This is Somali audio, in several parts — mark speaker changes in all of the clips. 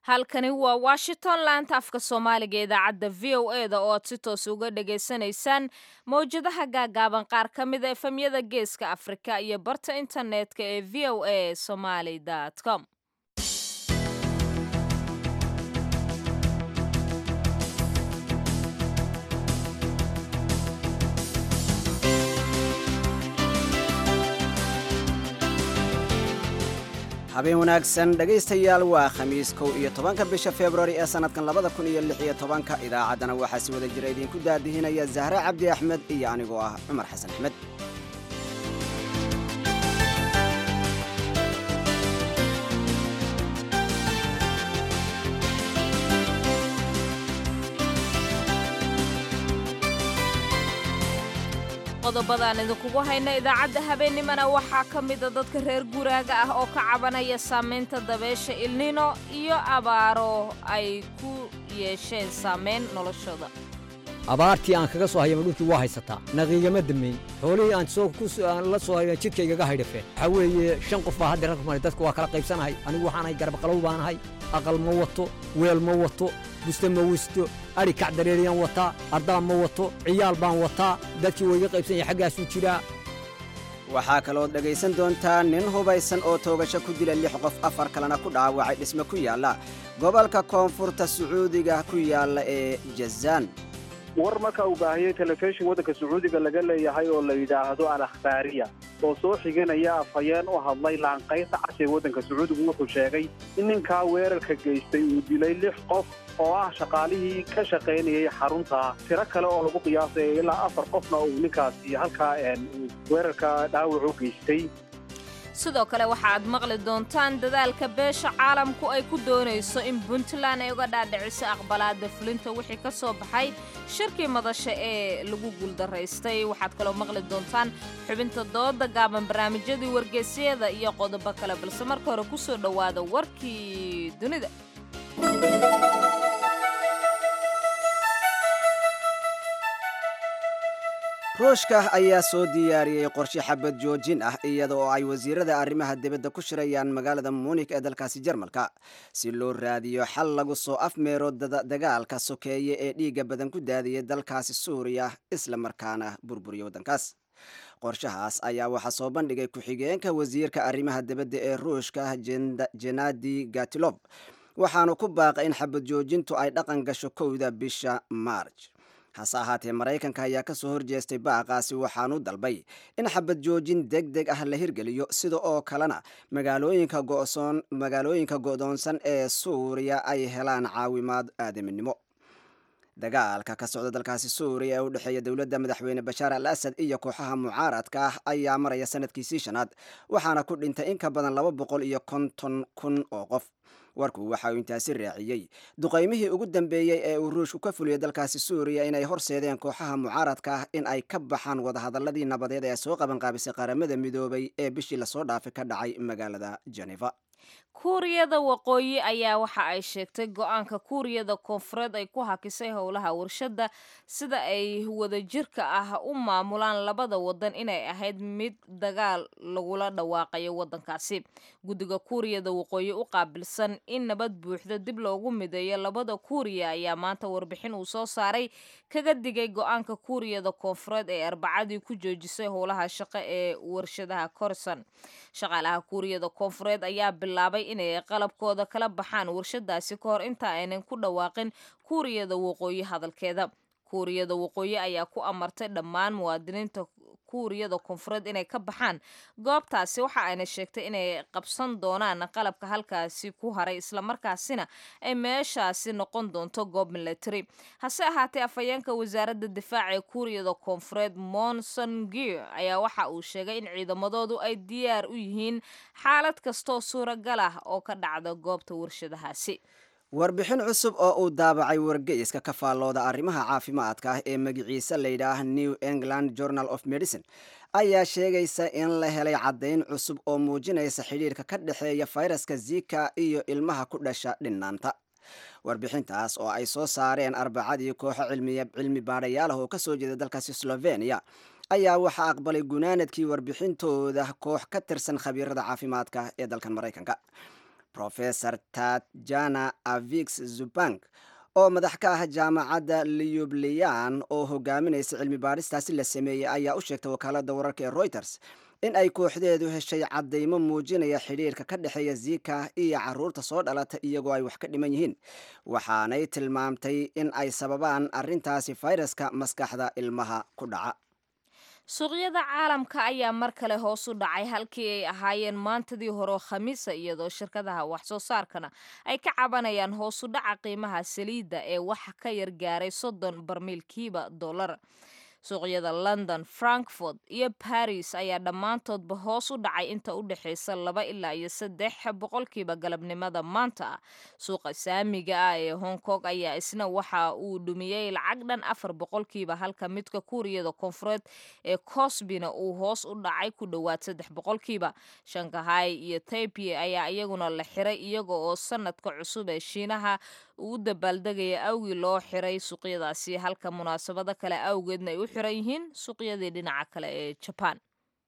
Speaker 1: halkani waa washington laanta afka soomaaliga idaacadda v o e da oo aad si toos uga dhagaysanaysaan mawjadaha gaagaaban qaar ka mida efemyada geeska afrika iyo barta internetka ee v o a somaly com
Speaker 2: habeen wanaagsan dhegaystayaal waa khamiis kow iyo tobanka bisha februari ee sannadkan labada kun iyo lix iyo tobanka idaacaddana waxaa si wada jira idinku daadihinaya zahre cabdi axmed iyo anigoo ah cumar xasan axmed
Speaker 1: qodobadaan idinkugu hayna idaacadda habeennimana waxaa ka mida dadka reer guraaga ah oo ka cabanaya saamaynta dabeesha ilnino iyo abaaro ay ku yeesheen saamayn noloshooda
Speaker 3: abaartii aan kaga soo hayama dhulkii waa haysataa naqiigama dameyn xoolihii aan soo aan la soo haya jidkaygaga haydhafeen waxaa weeye shan qof baa hadda rag maray dadku waa kala qaybsanahay anigu waxaanahay garbaqalow baanahay aqal ma wato weel ma wato buste ma wisto adhi kac dareeriyaan wataa ardaa ma wato ciyaal baan wataa dadkii wayga qaybsan yahay xaggaasuu jiraa
Speaker 2: waxaa kalood dhegaysan doontaa nin hubaysan oo toogasho ku dila lix qof afar kalena ku dhaawacay dhisme ku yaalla gobolka koonfurta sacuudiga ku yaalla ee jazaan
Speaker 4: war marka uu baahiyey telefishin waddanka sacuudiga laga leeyahay oo la yidhaahdo al akhbaariya oo soo xiganaya afhayeen u hadlay laanqaynta cashe waddanka sacuudigu wuxuu sheegay in ninkaa weerarka geystay uu dilay lix qof oo ah shaqaalihii ka shaqaynayay xarunta tiro kale oo lagu qiyaasaya ilaa afar qofna uu ninkaasi halkaa weerarka dhaawac u geystay
Speaker 1: sidoo kale waxa aad maqli doontaan dadaalka beesha caalamku ay ku doonayso in puntland ay uga dhaadhiciso aqbalaada fulinta wixii ka soo baxay shirkii madasha ee lagu guuldaraystay waxaad kaloo maqli doontaan xubinta dooda gaaban barnaamijyadii wargeysyada iyo qodobo kale balse marka hore ku soo dhowaada warkii dunida
Speaker 2: ruushka ayaa soo diyaariyey qorshe xabad joojin ah iyada oo ay wasiirada arrimaha dibadda ku shirayaan magaalada munik ee dalkaasi jarmalka si loo raadiyo xal lagu soo afmeero dagaalka sokeeye ee dhiigga badan ku daadiyay dalkaasi suuriya isla markaana burburiya waddankaas qorshahaas ayaa waxaa soo bandhigay ku-xigeenka wasiirka arrimaha dibadda ee ruushka jenadi gatilob waxaanu ku baaqay in xabad joojintu ay dhaqan gasho kowda bisha maarj hase ahaatee maraykanka ayaa ka soo horjeestay baaqaasi waxaanu dalbay in xabad joojin deg deg ah la hirgeliyo sida oo kalena magaalooyinka go'soon magaalooyinka go'doonsan ee suuriya ay helaan caawimaad aadaminimo dagaalka ka socda dalkaasi suuriya ee u dhexeeya dowladda madaxweyne bashaar al asad iyo kooxaha mucaaradka ah ayaa maraya sanadkiisii shanaad waxaana ku dhintay in ka badan laba boqol iyo konton kun oo qof warku waxa uu intaasi raaciyey duqaymihii ugu dambeeyey ee uu ruushku ka fuliyey dalkaasi suuriya inay horseedeen kooxaha mucaaradka ah in ay ka baxaan wadahadaladii nabadeed ee soo qabanqaabisay qaramada midoobay ee bishii lasoo dhaafay ka dhacay magaalada geneva
Speaker 1: kuuriyada waqooyi ayaa waxa ay sheegtay go-aanka kuuriyada koonfureed ay ku hakisay howlaha warshadda sida ay wadajirka ah u maamulaan labada wadan inay ahayd mid dagaal lagula dhawaaqayo wadankaasi guddiga kuuriyada waqooyi u qaabilsan in nabad buuxda dib loogu mideeyo labada kuuriya ayaa maanta warbixin uu soo saaray kaga digay go-aanka kuuriyada koonfureed ee arbacadii ku joojisay howlaha shaqo ee warshadaha korson shaqaalaha kuuriyada koonfureed ayaa bilaabay inay qalabkooda kala baxaan warshadaasi ka hor inta aynan ku dhawaaqin kuuriyada waqooyi hadalkeeda kuuriyada waqooyi ayaa ku amartay dhammaan muwaadiniinta kuuriyada koonfureed inay ka baxaan goobtaasi waxa ayna sheegtay inay qabsan doonaan qalabka halkaasi ku haray islamarkaasina ay meeshaasi noqon doonto goob milatary hase ahaatee afhayeenka wasaaradda difaaca ee kuuriyada koonfureed monson geer ayaa waxa uu sheegay in ciidamadoodu ay diyaar u yihiin xaalad kastoo suuragal ah oo ka dhacda goobta warshadahaasi
Speaker 2: warbixin cusub oo uu daabacay wargeyska ka faallooda arrimaha caafimaadka ah ee magiciisa layidhaah new england journal of medicine ayaa sheegaysa in la helay caddayn cusub oo muujinaysa xidhiirka ka dhexeeya fayraska zika iyo ilmaha ku dhasha dhinaanta warbixintaas oo ay soo saareen arbacadii kooxo cilmi baadhayaal ah oo ka soo jeeda dalkaasi slovenia ayaa waxaa aqbalay gunaanadkii warbixintooda koox ka tirsan khabiirada caafimaadka ee dalkan maraykanka profesor tatjana avix zubank oo madax ka ah jaamacadda liyublian oo hogaaminaysa cilmi baadhistaasi la sameeyey ayaa u sheegtay wakaaladda wararka ee reuters in ay kooxdeedu heshay caddaymo muujinaya xidhiirka ka dhexeeya zika iyo caruurta soo dhalata iyagoo ay wax ka dhiman yihiin waxaanay tilmaamtay in ay sababaan arrintaasi fayraska maskaxda ilmaha ku dhaca
Speaker 1: suuqyada caalamka ayaa mar kale hoos u dhacay halkii ay ahaayeen maantadii hore khamiisa iyadoo shirkadaha wax soo saarkana ay ka cabanayaan hoos u dhaca qiimaha saliidda ee wax ka yar gaaray soddon barmiilkiiba dollar suuqyada london frankfort iyo baris ayaa dhammaantoodba hoos u dhacay inta u dhexaysa laba ilaa iyo saddex boqolkiiba galabnimada maanta ah suuqa saamiga ah ee hong kong ayaa isna waxa uu dhumiyey lacag dhan afar boqolkiiba halka midka kuuriyada koonfureed ee cosbina uu hoos u dhacay ku dhowaad saddex boqolkiiba shankahay iyo taipei ayaa iyaguna la xiray iyaga oo sanadka cusub ee shiinaha uu dabaaldegaya awgii loo xiray suuqyadaasi halka munaasabado kale awgeedna ay u xiran yihiin suuqyadii dhinaca kale ee jabaan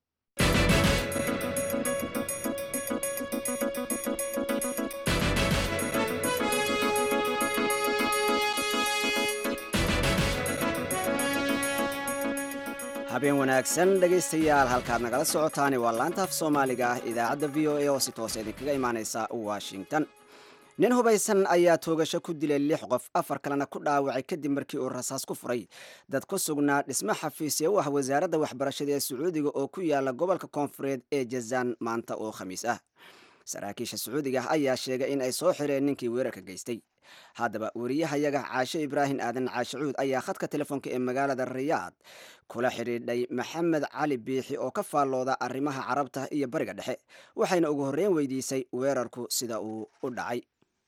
Speaker 2: habeen wanaagsan dhegaystayaal halkaad nagala socotaani waa laanta af soomaaliga ah idaacadda v o a oo si toos idinkaga imaaneysa washington nin hubaysan ayaa toogasho ku dilay lix qof afar kalena ku dhaawacay kadib markii uu rasaas ku furay dad ku sugnaa dhismo xafiisya u ah wasaaradda waxbarashada ee sacuudiga oo ku yaala gobolka koonfureed ee jazaan maanta oo khamiis ah saraakiisha sacuudiga ayaa sheegay in ay soo xireen ninkii weerarka geystay haddaba weriyahayaga caashe ibraahim aadan caashicuud ayaa khadka telefoonka ee magaalada riyaad kula xidhiidhay maxamed cali biixi oo ka faallooda arrimaha carabta iyo bariga dhexe waxayna ugu horreyn weydiisay weerarku sida uu u dhacay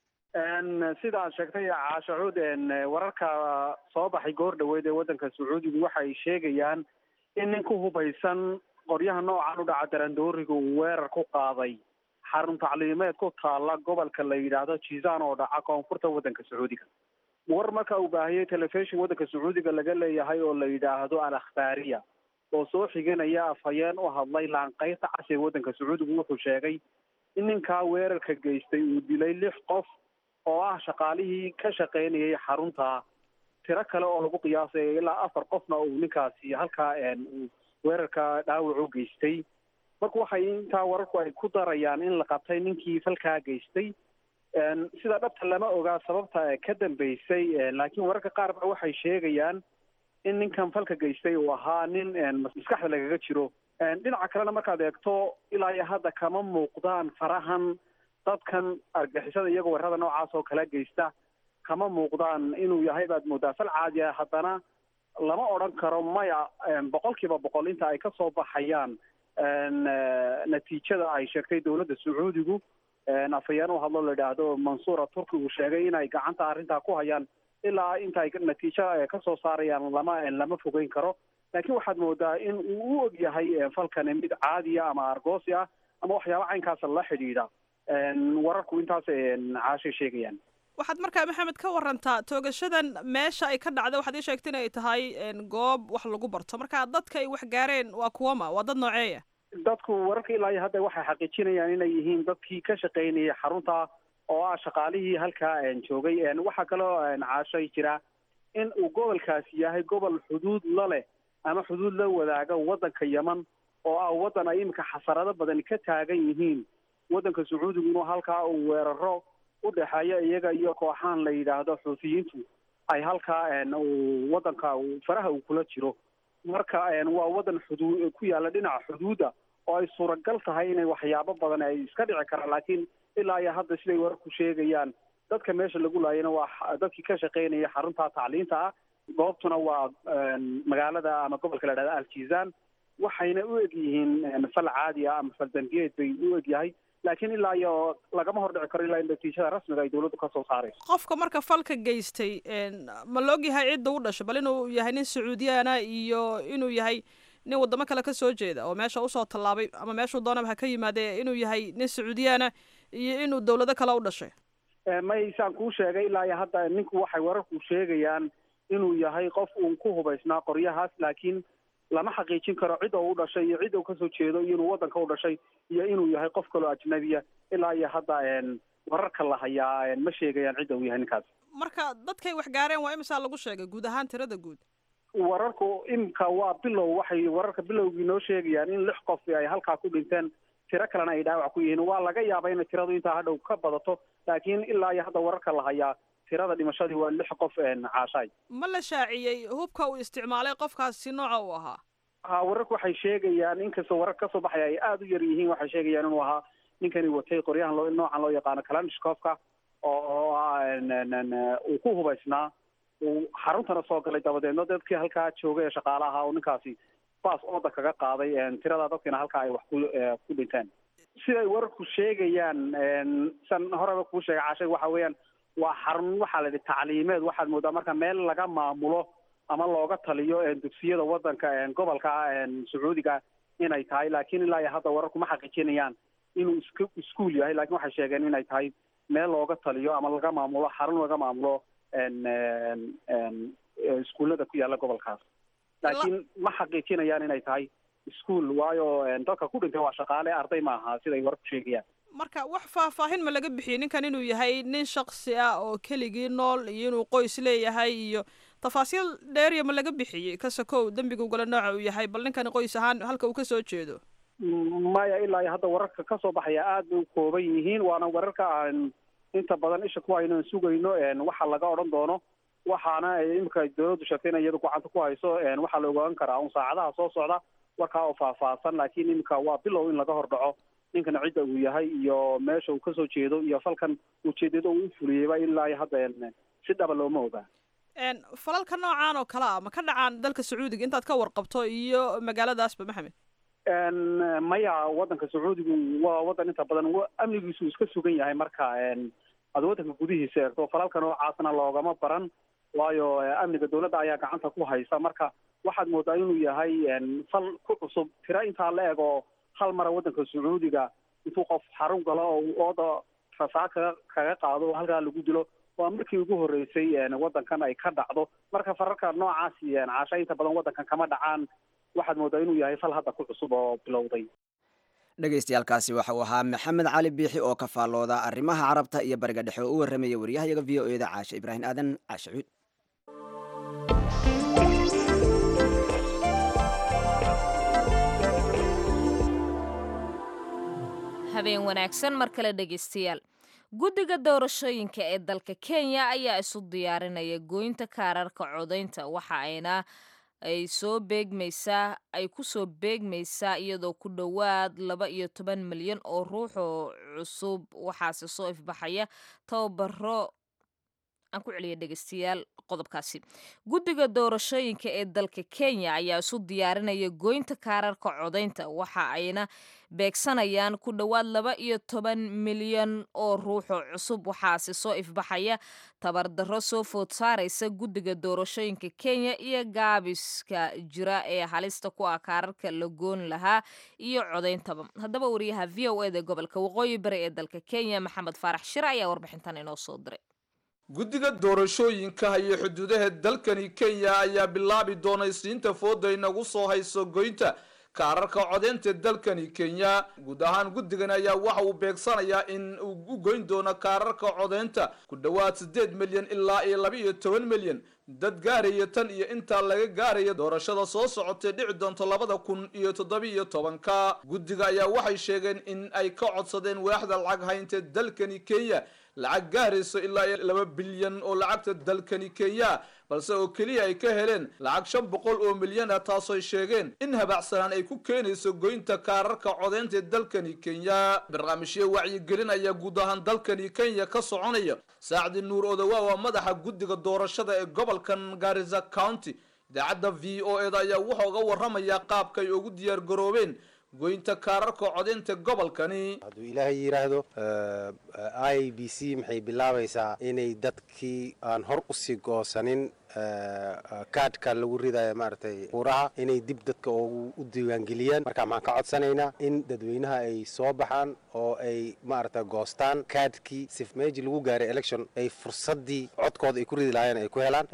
Speaker 4: sida aad sheegtay caashacuud wararka soo baxay goor dhaweyd ee waddanka sacuudigu waxay sheegayaan in nin ku hubaysan qoryaha noocan u dhaca darandooriga uu weerar ku qaaday xarun tacliimeed ku taalla gobolka la yidhaahdo jizan oo dhaca koonfurta waddanka sacuudiga war marka uu baahiyey telefishon waddanka sacuudiga laga leeyahay oo la yidhaahdo al akhbaariya oo soo xiganaya afhayeen u hadlay laanqeyrta cas ee waddanka sacuudigu wuxuu sheegay in ninkaa weerarka geystay uu dilay lix qof oo ah shaqaalihii ka shaqaynayay xarunta tiro kale oo lagu qiyaasay ilaa afar qofna uu ninkaasi halkaa weerarka dhaawac u geystay marka waxay intaa wararku ay ku darayaan in la qabtay ninkii falkaa geystay sida dhabta lama ogaa sababta ka dambeysay laakiin wararka qaar ba waxay sheegayaan in ninkan falka geystay uu ahaa nin maskaxda lagaga jiro dhinaca kalena markaad eegto ilaa iyo hadda kama muuqdaan farahan dadkan argixisada iyagoo weerarada noocaas oo kala geysta kama muuqdaan inuu yahay baad moodaa fal caadi ah haddana lama odran karo maya boqol kiiba boqol inta ay kasoo baxayaan natiijada ay sheegtay dowladda sacuudigu afhayeen u hadlo la idhaahdo mansuura turki uu sheegay inay gacanta arrintaa ku hayaan ilaa inta ay natiijo kasoo saarayaan lama lama fogeyn karo laakiin waxaad moodaa in uu u og yahay falkan mid caadiya ama argoosi ah ama waxyaaba caynkaasa la xidhiidha wararku intaas caashay sheegayaan
Speaker 5: waxaad markaa maxamed ka warantaa toogashadan meesha ay ka dhacday waxaad ii sheegta in ay tahay goob wax lagu barto marka dadka ay wax gaareen waa kuwama waa dad nooceeya
Speaker 4: dadku wararka ilaa iyo hadda waxay xaqiijinayaan inay yihiin dadkii ka shaqaynayay xarunta oo ah shaqaalihii halkaa joogay waxaa kaloo caashay jira in uu gobolkaasi yahay gobol xuduud la leh ama xuduud la wadaaga waddanka yeman oo ah waddan ay iminka xasarado badan ka taagan yihiin waddanka sacuudigu inuu halkaa uu weeraro u dhexeeya iyaga iyo kooxaan la yidhaahdo xuutiyiintu ay halkaa uu waddanka faraha uu kula jiro marka waa waddan xuduu ku yaalla dhinaca xuduudda oo ay suuragal tahay inay waxyaabo badan ay iska dhici karaan laakiin ilaa iyo hadda siday wararku sheegayaan dadka meesha lagu laayana waa dadkii ka shaqaynaya xarunta tacliinta ah goobtuna waa magaalada ama gobolka la dhahda aljizan waxayna u eg yihiin fal caadi ah ama fal dambiyeed bay u eg yahay laakiin ilaa iyo lagama hordhici karo ilaa in natiijada rasmiga ay dowladdu kasoo saarayso
Speaker 5: qofka marka falka geystay ma la og yahay cidda u dhashay bal inuu yahay nin sacuudiyaana iyo inuu yahay nin waddamo kale ka soo jeeda oo meesha usoo tallaabay ama meeshuu doonaba ha ka yimaadee inuu yahay nin sacuudiyaana iyo inuu dowlado kale u dhashay
Speaker 4: maysaan kuu sheegay ilaa iyo hadda ninku waxay wararku sheegayaan inuu yahay qof uun ku hubaysnaa qoryahaas laakiin lama xaqiijin karo cid oo u dhashay iyo cid uu kasoo jeedo iyo inuu waddanka u dhashay iyo inuu yahay qof kaloo ajnabiya ilaa iyo hadda wararka la hayaa ma sheegayaan cidda uu yahay ninkaas
Speaker 5: marka dadkay wax gaareen waa imisaa lagu sheegay guud ahaan tirada guud
Speaker 4: wararku imka waa bilow waxay wararka bilowgii noo sheegayaan in lix qof ay halkaa ku dhinteen tiro kalena ay dhaawac ku yihiin waa laga yaabaa inay tiradu intaa hadhow ka badato laakiin ilaa iyo hadda wararka la hayaa tirada dhimashadii waa lix qof caashaay
Speaker 5: ma la shaaciyey hubka uu isticmaalay qofkaasi nooca uu ahaa
Speaker 4: ha wararku waxay sheegayaan inkastoo warar kasoo baxaya ay aada u yar yihiin waxay sheegayaan inuu ahaa ninkani watay qoryahan loo noocan loo yaqaano kalanishkofka oo uu ku hubaysnaa uu xaruntana soo galay dabadeedna dadkii halkaa joogay ee shaqaalaha oo ninkaasi baas ooda kaga qaaday tirada dadkiina halkaa ay wax ku ku dhinteen siday wararku sheegayaan san horeba kuu sheegay cashay waxa weeyaan waa xarun waxaa la yidhi tacliimeed waxaad moodaa marka meel laga maamulo ama looga taliyo dugsiyada wadanka gobolka sacuudiga inay tahay laakiin ilaa iyo hadda wararku ma xaqiijinayaan inuu isk iskuol yahay lakin waxay sheegeen inay tahay meel looga taliyo ama laga maamulo xarun laga maamulo iskuullada ku yaalla gobolkaas laakiin ma xaqiijinayaan inay tahay iskuol waayo dadka ku dhintay waa shaqaale arday ma aha siday wararku sheegayaan
Speaker 5: marka wax faahfaahin ma laga bixiyey ninkan inuu yahay nin shaksi ah oo keligii nool iyo inuu qoys leeyahay iyo tafaasiil dheeriya ma laga bixiyey kasakow dembiga ugala nooca uu yahay bal ninkani qoys ahaan halka uu kasoo jeedo
Speaker 4: maya ilaa iyo hadda wararka kasoo baxaya aad bay u kooban yihiin waana wararka aan inta badan isha ku hayno aan sugayno waxa laga odhan doono waxaana imika dawladdu sheegtay in iyadu gacanta ku hayso waxaa la ogaan karaa un saacadaha soo socda warkaa oo faahfaahsan laakiin imika waa bilow in laga hordhaco ninkan cidda uu yahay iyo meesha uu kasoo jeedo iyo falkan ujeedada uu ufuliyeyba ilaa iyo hadda si dhaba looma ogaa
Speaker 5: falalka noocaan oo kale ah ma ka dhacaan dalka sacuudiga intaad ka warqabto iyo magaaladaasba maxamed
Speaker 4: maya wadanka sacuudigu waa wadan inta badan amnigiisu iska sugan yahay marka aad wadanka gudihiisa eegto falalka noocaasna loogama baran waayo amniga dawladda ayaa gacanta ku haysa marka waxaad moodaa inuu yahay fal ku cusub tira intaa la eg oo hal mara wadanka sacuudiga intuu qof xarun galo oo ooda rasaa kaga kaga qaado oo halkaa lagu dilo waa markii ugu horreysay wadankan ay ka dhacdo marka fararka noocaasi caasha inta badan wadankan kama dhacaan waxaad moodaa inuu yahay fal hadda ku cusub oo bilowday
Speaker 2: dhegaystayaaalkaasi waxa uu ahaa maxamed cali biixi oo ka faallooda arrimaha carabta iyo bariga dhexe oo u warramaya waryahayaga v o e da caashe ibraahim aadan caashe cuud
Speaker 1: habeen wanaagsan mar kale dhegaystayaal guddiga doorashooyinka ee dalka kenya ayaa isu diyaarinaya gooynta kaararka codaynta waxa ayna ay soo beegmaysaa ay ku soo beegmaysaa iyadoo ku dhowaad laba iyo toban milyan oo ruux oo cusub waxaase soo ifbaxaya tababaro aan ku celiya dhegeystayaal qodobkaasi guddiga doorashooyinka ee dalka kenya ayaa isu diyaarinaya gooynta kaararka codaynta waxa ayna beegsanayaan ku dhowaad laba iyo toban milyan oo ruuxoo cusub waxaase soo ifbaxaya tabardaro soo food saaraysa guddiga doorashooyinka kenya iyo gaabiska jira ee halista ku ah kaararka la goon lahaa iyo codayntaba haddaba wariyaha v o eda gobolka waqooyi bari ee dalka kenya maxamed faarax shire ayaa warbixintan inoo soo diray
Speaker 6: guddiga doorashooyinka iyo xuduudaha dalkani kenya ayaa bilaabi doonay siinta fooda inagu soo hayso goynta kaararka codeynta dalkani kenya guud ahaan guddigan ayaa waxa uu beegsanayaa in uu u goyn doono kaararka codeynta ku dhowaad siddeed milyan ilaa iyo laba iyo toban milyan dad gaaraya tan iyo intaa laga gaaraya doorashada soo socotay dhici doonto labada kun iyo toddobiiyo tobanka guddiga ayaa waxay sheegeen in ay ka codsadeen waaxda lacag haynta dalkani kenya lacag gaarayso ilaa iyo laba bilyan oo lacagta dalkani kenya balse oo keliya ay ka heleen lacag shan boqol oo milyan ah taasooy sheegeen in habacsanaan ay ku keenayso goynta kaararka codeynta dalkani kenya barnaamijyo wacyigelin ayaa guud ahaan dalkani kenya ka soconaya saacdi nuur odowa waa madaxa guddiga doorashada ee gobolkan garisa county idaacadda v o eda ayaa wuxuu uga warramayaa qaabka ay ugu diyaar garoobeen goynta kaararka codeynta gobolkani
Speaker 7: hadduu ilaahay yidhaahdo i b c maxay bilaabaysaa inay dadkii aan hor usii goosanin kaadhka lagu ridayo maaragtay buuraha inay dib dadka ugu u diiwaangeliyaan marka waxaan ka codsanaynaa in dadweynaha ay soo baxaan oo ay maaragtay goostaan kaadhkii sif meeji lagu gaaray election ay fursaddii codkooda ay ku ridi lahaayeen ay ku helaan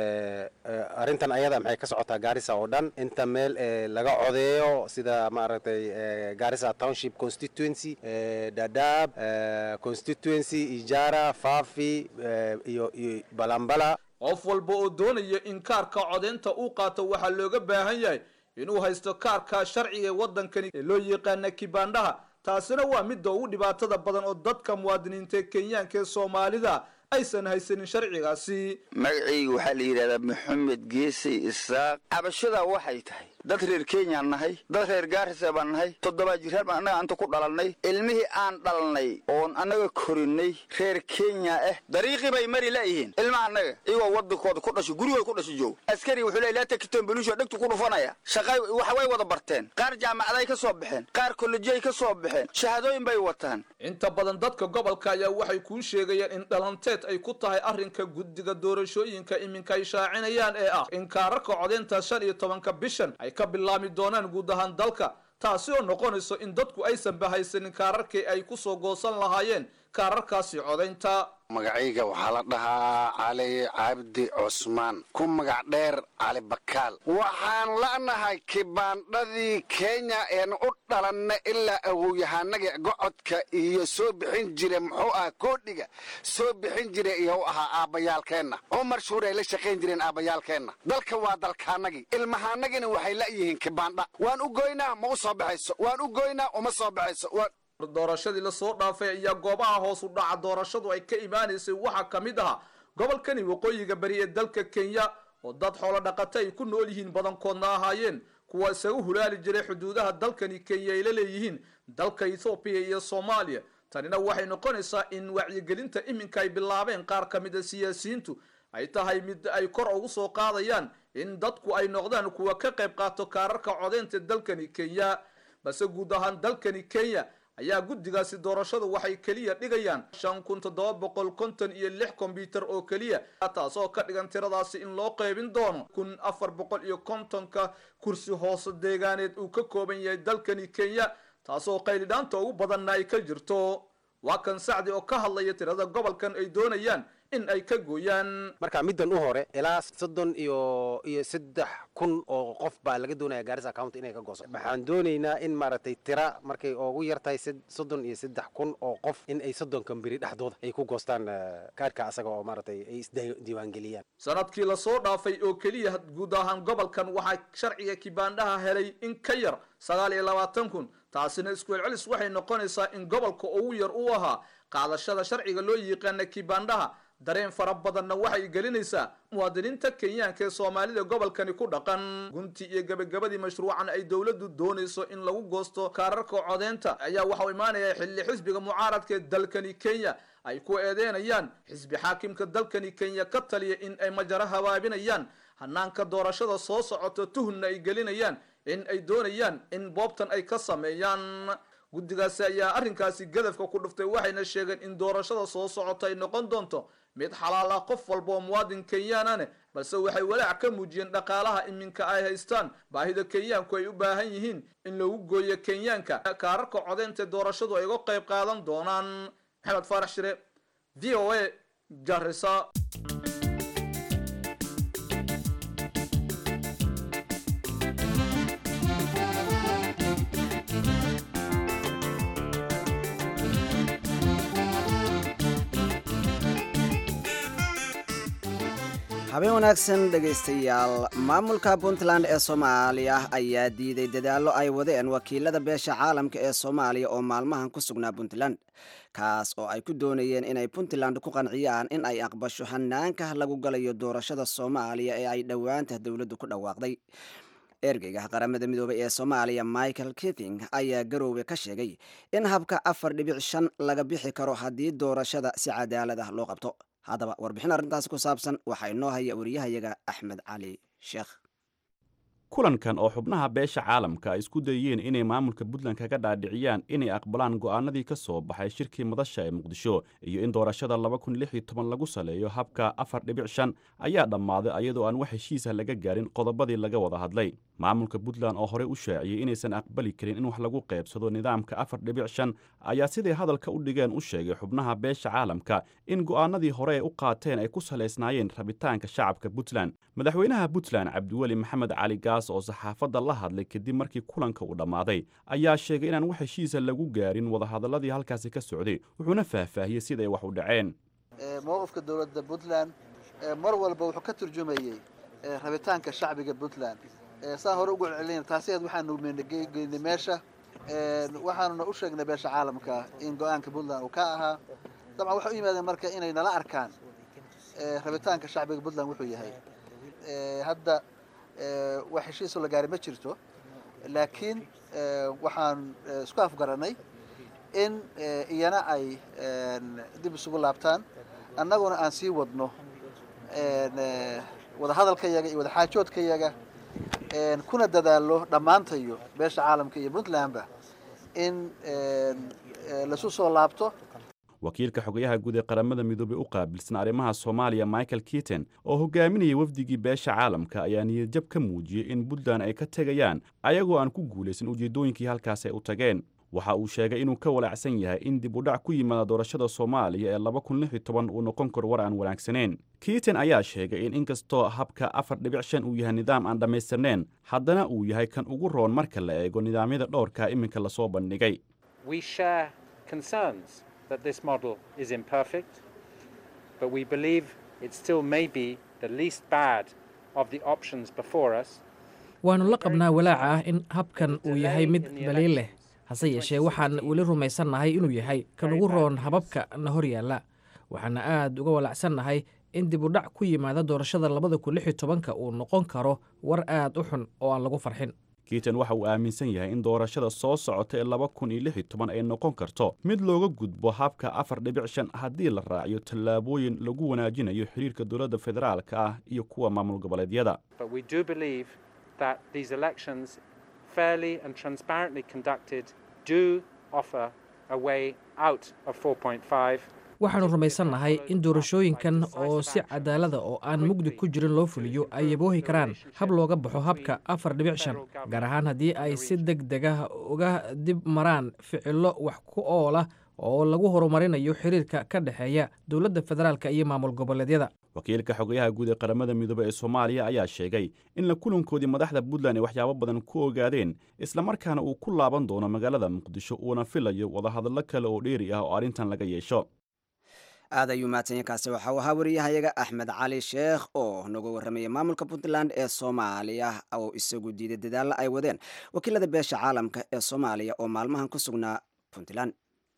Speaker 7: arrintan ayada maxay ka socotaa gaarisa oo dhan inta meel laga codeeyo sida maaragtay gaarisa township constituency dadaab constituency ijara fafi iyo iyo balambala
Speaker 6: qof walba oo doonaya in kaarka codeynta uu qaato waxaa looga baahan yahay inuu haysto kaarka sharciga ee waddankani ee loo yaqaana kibaandhaha taasina waa midda ugu dhibaatada badan oo dadka muwaadiniinta kenyaanka ee soomaalida aysan haysanin sharcigaasi
Speaker 8: magacayga waxaa la yidhahdaa maxamed geesay isaaq cabashada waxay tahay dad reer kenyaan nahay dad reer gaarisa baan nahay toddobaa jiraan baan annaga anta ku dhalannay ilmihii aan dhalnay oon annaga korinay reer kenya ah dariiqii bay mari laayihiin ilmaha annaga iyagoo waddankooda ku dhashay gurigooda ku dhashay joog askari wuxuu leey laa takiton belusho dhegtu ku dhufanaya shaqay waxa way wada barteen qaar jaamacaday ka soo baxeen qaar kollejiay ka soo baxeen shahaadooyin bay wataan
Speaker 6: inta badan dadka gobolka ayaa waxay kuu sheegayaan in dhalanteed ay ku tahay arrinka guddiga doorashooyinka iminka ay shaacinayaan ee ah in kaararka codeynta shan iyo tobanka bishan ay ka bilaami doonaan guud ahaan dalka taasi oo noqonayso in dadku aysan bahaysanin kaararkii ay ku soo goosan lahaayeen kaararkaasi codaynta
Speaker 9: magacayga waxaa la dhahaa cali cabdi cusmaan ku magac dheer cali bakaal waxaan la'nahay kibaandhadii kenya een u dhalanna ilaa awowyahanagii gocodka iyo soo bixin jire muxuu ah koodhiga soo bixin jire iyo u ahaa aabbayaalkeenna cumar shuur ay la shaqayn jireen aabbayaalkeenna dalka waa dalkaanagii ilmahaanagina waxay la'yihiin kibaandha waan u goynaa ma u soo baxayso waan u goynaa uma soo baxayso
Speaker 6: doorashadii lasoo dhaafay ayaa goobaha hoos u dhaca doorashadu ay ka imaanaysay waxaa ka mid ahaa gobolkani waqooyiga bari ee dalka kenya oo dad xoolo dhaqata ay ku nool yihiin badankoodna ahaayeen kuwa isagu hulaali jiray xuduudaha dalkani kenya ay la leeyihiin dalka ethoobiya iyo soomaaliya tanina waxay noqonaysaa in wacyigelinta iminka ay bilaabeen qaar ka mid a siyaasiyiintu ay tahay mid ay kor ugu soo qaadayaan in dadku ay noqdaan kuwa ka qayb qaato kaararka codeynta dalkani kenya balse guud ahaan dalkani kenya ayaa guddigaasi doorashadu waxay keliya dhigayaan shan kun toddoba boqol konton iyo lix kombyutar oo keliya taasoo ka dhigan tiradaasi in loo qaybin doono kun afar boqol iyo kontonka kursi hoose deegaaneed uu ka kooban yahay dalkani kenya taasoo qaylidhaanta ugu badanna ay ka jirto waa kan sacdi oo ka hadlaya tirada gobolkan ay doonayaan in ay ka gooyaan
Speaker 7: marka middan u hore ilaa soddon iyo iyo saddex kun oo qof baa laga doonaya gaarisa county inay ka gooso waxaan doonaynaa in maaragtay tira markay ugu yar tahay soddon iyo saddex kun oo qof in ay soddonkan beri dhexdooda ay ku goostaan kaadhka asaga oo maaragtay ay isdiiwaangeliyaan
Speaker 6: sanadkii lasoo dhaafay oo keliya guud ahaan gobolkan waxaa sharciga kibaandhaha helay in ka yar sagaal iyo labaatan kun taasina isku celcelis waxay noqonaysaa in gobolka ugu yar uu ahaa qaadashada sharciga loo yiqaana kibaandhaha dareen fara badanna waxay gelinaysaa muwaadiniinta kenyaanka ee soomaalida gobolkani ku dhaqan gunti iyo gebagabadii mashruucan ay dowladdu doonayso in lagu goosto kaararka codeynta ayaa waxau imaanaya xilli xisbiga mucaaradka ee dalkani kenya ay ku eedeynayaan xisbi xaakimka dalkani kenya ka taliya in ay majaro habaabinayaan hanaanka doorashada soo socota tuhunna ay gelinayaan in ay doonayaan in boobtan ay ka sameeyaan guddigaasi ayaa arrinkaasi gadafka ku dhuftay waxayna sheegeen in doorashada soo socota ay noqon doonto mid xalaal ah qof walba oo muwaadin kenyaanane balse waxay walaac ka muujiyeen dhaqaalaha iminka ay haystaan baahida kenyaanku ay u baahan yihiin in lagu gooyo kenyaanka kaararka codeynta doorashadu ay uga qayb qaadan doonaan maxamed faarax shire v o a garisa
Speaker 2: habeen wanaagsan dhegaystayaal maamulka puntland ee soomaaliya ayaa diiday dadaallo ay wadeen wakiilada beesha caalamka ee soomaaliya oo maalmahan ku sugnaa puntland kaas oo ay ku doonayeen inay puntland ku qanciyaan in ay aqbasho hanaanka lagu galayo doorashada soomaaliya ee ay dhowaanta dowladdu ku dhawaaqday ergeyga qaramada midoobay ee soomaaliya michael kiting ayaa garoowe ka sheegay in habka afar dhibic shan laga bixi karo haddii doorashada si cadaalad ah loo qabto haddaba warbixin arrintaasi ku saabsan waxaa inoo haya wariyahayaga axmed cali sheekh
Speaker 10: kulankan oo xubnaha beesha caalamka ay isku dayeen inay maamulka puntland kaga dhaadhiciyaan inay aqbalaan go'aanadii ka soo baxay shirkii madasha ee muqdisho iyo in doorashada lagu saleeyo habka afar dhibic shan ayaa dhammaaday ayadoo aan wax heshiisa laga gaarin qodobadii laga wada hadlay maamulka puntland oo horey u shaaciyey inaysan aqbali karin in wax lagu qaybsado nidaamka afar dhibic shan ayaa siday hadalka u dhigeen u sheegay xubnaha beesha caalamka in go'aanadii hore ay u qaateen ay ku salaysnaayeen rabitaanka shacabka puntland madaxweynaha puntland cabdiweli maxamed cali gaas oo saxaafadda la hadlay kadib markii kulanka uu dhammaaday ayaa sheegay inaan wax heshiisa lagu gaarin wadahadaladii halkaasi ka socday wuxuuna faahfaahiyey siday wax u dhaceen
Speaker 11: mowqifka dowladda puntland mar walba wuxuu ka turjumayey rabitaanka shacbiga puntland saan hore ugu celcelina taasiheed waxaanu geynay meesha waxaanuna u sheegnay beesha caalamka in go-aanka puntland uu ka ahaa dabcan waxay u yimaadeen marka inay nala arkaan rabitaanka shacbiga puntland wuxuu yahay hadda wax heshiisoo la gaaray ma jirto laakiin waxaan isku afgaranay in iyana ay dib isugu laabtaan annaguna aan sii wadno wadahadalkayaga iyo wadaxaajoodkayaga kuna dadaallo dhammaantayo beesha caalamka iyo puntlandba in lasu soo laabto
Speaker 10: wakiilka xogayaha guud ee qaramada midoobey u qaabilsan arrimaha soomaaliya michael kiiten oo hogaaminayay wafdigii beesha caalamka ayaa niyadjab ka muujiyey in puntland ay ka tegayaan ayagoo aan ku guulaysan ujeeddooyinkii halkaas ay u tageen waxa uu sheegay inuu ka walaacsan yahay in dib u dhac ku yimaada doorashada soomaaliya ee laba kun lix iyo toban uu noqon karo war aan wanaagsaneyn kiiten ayaa sheegay in inkastoo habka afar dhibic shan uu yahay nidaam aan dhammaystirnayn haddana uu yahay kan ugu roon marka la eego nidaamyada dhowrka iminka lasoo bandhigay
Speaker 12: that this model is imperfect, but we believe it still may be the least bad of the options before us.
Speaker 13: waannu la qabnaa walaaca ah in habkan uu yahay mid baliil leh hase yeeshee waxaan weli rumaysannahay inuu yahay kan ugu roon hababka na hor yaalla waxaana aad uga walaacsannahay in dib u dhac ku yimaada doorashada labada kun lix iyo tobanka uu noqon karo war aad u xun oo aan lagu farxin
Speaker 10: kiiten waxa uu aaminsan yahay in doorashada soo socota ee laba kun iyo lix iyo toban ay noqon karto mid looga gudbo habka afar dhibic shan haddii la raaciyo tallaabooyin lagu wanaajinayo xiriirka dowladda federaalka ah iyo kuwa maamul goboleedyada
Speaker 13: waxaannu rumaysannahay in doorashooyinkan oo si cadaalada oo aan mugdi ku jirin loo fuliyo ay yaboohi karaan hab looga baxo habka afar dhibic shan gaar ahaan haddii ay si deg dega uga dib maraan ficillo wax ku oolah oo lagu horumarinayo xiriirka ka dhexeeya dowladda federaalka iyo maamul goboleedyada
Speaker 10: wakiilka xogayaha guud ee qaramada midoobey ee soomaaliya ayaa sheegay in la kulankoodii madaxda puntland ay waxyaabo badan ku ogaadeen islamarkaana uu ku laaban doono magaalada muqdisho uuna filayo wadahadallo kale oo dheeri ah oo arrintan laga yeesho
Speaker 2: aad ayuu mahadsanyahy kaasi waxa uu ahaa wariyahayaga axmed cali sheekh oo nagu warramayay maamulka puntland ee soomaaliya oo isagu diiday dadaalla ay wadeen wakiilada beesha caalamka ee soomaaliya oo maalmahan ku sugnaa puntland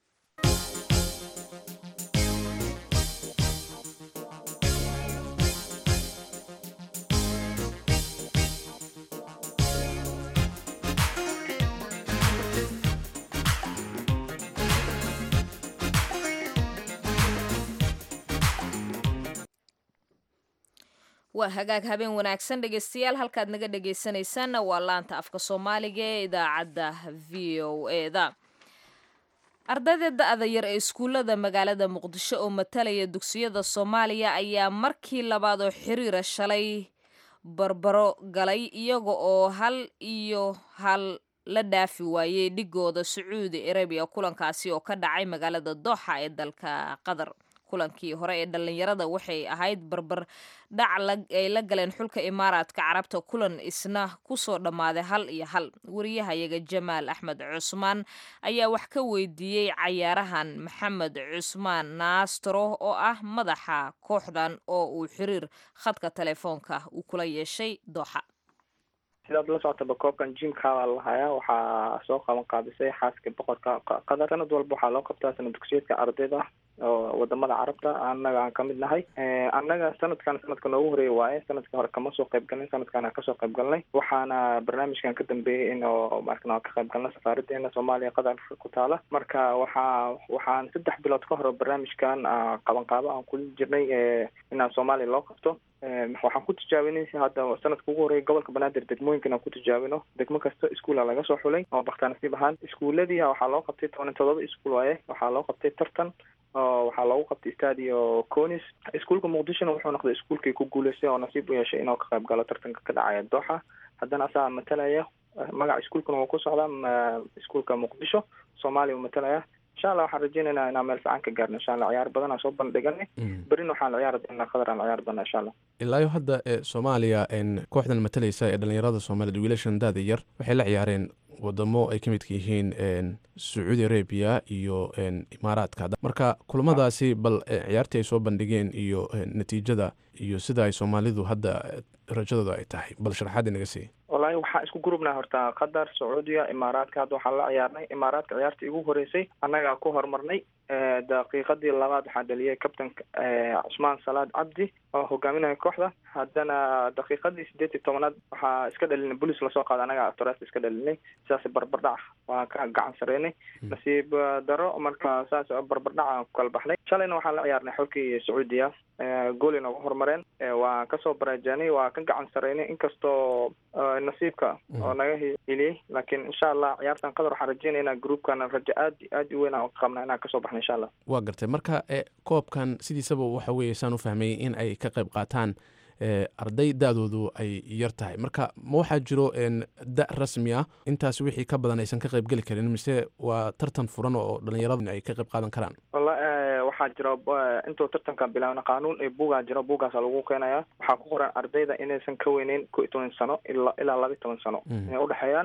Speaker 1: waa hagaag habeen wanaagsan dhegeystayaal halkaad naga dhegeysanaysaanna waa laanta afka soomaaliga ee idaacadda v o eda ardayda da-da yar ee iskuullada magaalada muqdisho oo matalaya dugsiyada soomaaliya ayaa markii labaad oo xiriira shalay barbaro galay iyaga oo hal iyo hal la dhaafi waayey dhigooda sacuudi arabiya kulankaasi oo ka dhacay magaalada dooxa ee dalka qatar kulankii hore ee dhallinyarada waxay ahayd barbar dhac ay la galeen xulka imaaraadka carabta kulan isna kusoo dhammaaday hal iyo hal wariyahayaga jamaal axmed cusmaan ayaa wax ka weydiiyey cayaarahan maxamed cusmaan naastro oo ah madaxa kooxdan oo uu xiriir khadka telefoonka uu kula yeeshay dooxa
Speaker 14: sidaad la socotaba koobkan jimka baa lahayaa waxaa soo qaban qaabisay xaaska boqorka qatar sanad walba waxaa loo qabtaa sanad dugsiyeedka ardayda oo wadamada carabta annaga aan kamid nahay annaga sanadkan sanadka noogu horeeya waaye sanadka hore kama soo qayb galnay sanadkan aan kasoo qayb galnay waxaana barnaamijkan ka dambeeyey in oo markan aan ka qayb galnay safaaradeena soomaaliya qatar ku taala marka waxaa waxaan saddex bilood ka hore barnaamijkan qabanqaabo aan kula jirnay inaan soomaaliya loo qabto waxaan ku tijaabinay hadda sanadka ugu horeeya gobolka banaadir degmooyinkan aan ku tijaabino degmo kasta iskuula laga soo xulay oo baktaa nasiib ahaan iskuuladii waxaa loo qabtay toban todoba iskuul waaye waxaa loo qabtay tartan oo waxaa loogu qabtay stadio conis iskuulka muqdishona wuxuu noqday iskuulkii ku guuleystay oo nasiib u yeeshay inuu ka qayb galo tartanka ka dhacaya dooxa haddana asagaa matalaya magaca iskuulkuna wuu ku socdaa iskuulka muqdisho soomaaliya uu matalaya insha allah waxaan rajeynaynaa inaan meel fiican ka gaarno insha allah ciyaar badan aan soo bandhiganay berina waxaan ciyaari doonaa qadar aan ciyaari doonaa insha allah
Speaker 15: ilaayo hadda soomaaliya kooxdan matalaysa ee dhalinyarada soomaaliyed wiilashan daada yar waxay la ciyaareen wadamo ay ka midka yihiin sacuudi arabia iyo imaaraadka marka kulamadaasi bal ciyaartii ay soo bandhigeen iyo natiijada iyo sida ay soomaalidu hadda rajadooda ay tahay bal sharaxaad inaga sii
Speaker 14: wallaahi waxaan isku gurubnaa horta qatar sacuudiya imaaraadka hadda waxaan la ciyaarnay imaaraadka ciyaartii igu horeysay annagaa ku horumarnay daqiiqadii labaad waxaa dhaliyay captainka cusmaan salaad cabdi oo hogaaminaya kooxda haddana daqiiqadii sideed iyo tobanaad waxaa iska dhalinay bolis lasoo qaada annaga torest iska dhalinay sidaas barbardhac waan ka gacan sareynay nasiib daro marka saas barbardhac aan ku kala baxnay shalayna waxaan la ciyaarnay xolkii sacuudiya gooli nooga horumareen waan kasoo baraajaanay waa ka gacan sareynay inkastoo nasiibka oo naga heliyey laakiin insha allah ciyaartan qadar waxaan rajeynayna groupkan rajo aad aad u weyn aan qabna inaan kasoo baxno insha allah
Speaker 15: waa gartay marka koobkan sidiisaba waxa weeye saan u fahmayay in ay ka qayb qaataan arday da-doodu ay yar tahay marka ma waxaa jiro da rasmi ah intaas wixii ka badan aysan ka qayb geli karin mise waa tartan furan oo dhalinyaradu ay ka qayb qaadan karaan
Speaker 14: walla waxaa jira intuu tartanka bilaabna qaanuun ee buugaa jiro buugaasa lagu keenaya waxaa ku qoran ardayda inaysan ka weyneyn ko iyo toban sano ila ilaa laba iyo toban sano inay udhexeeyaan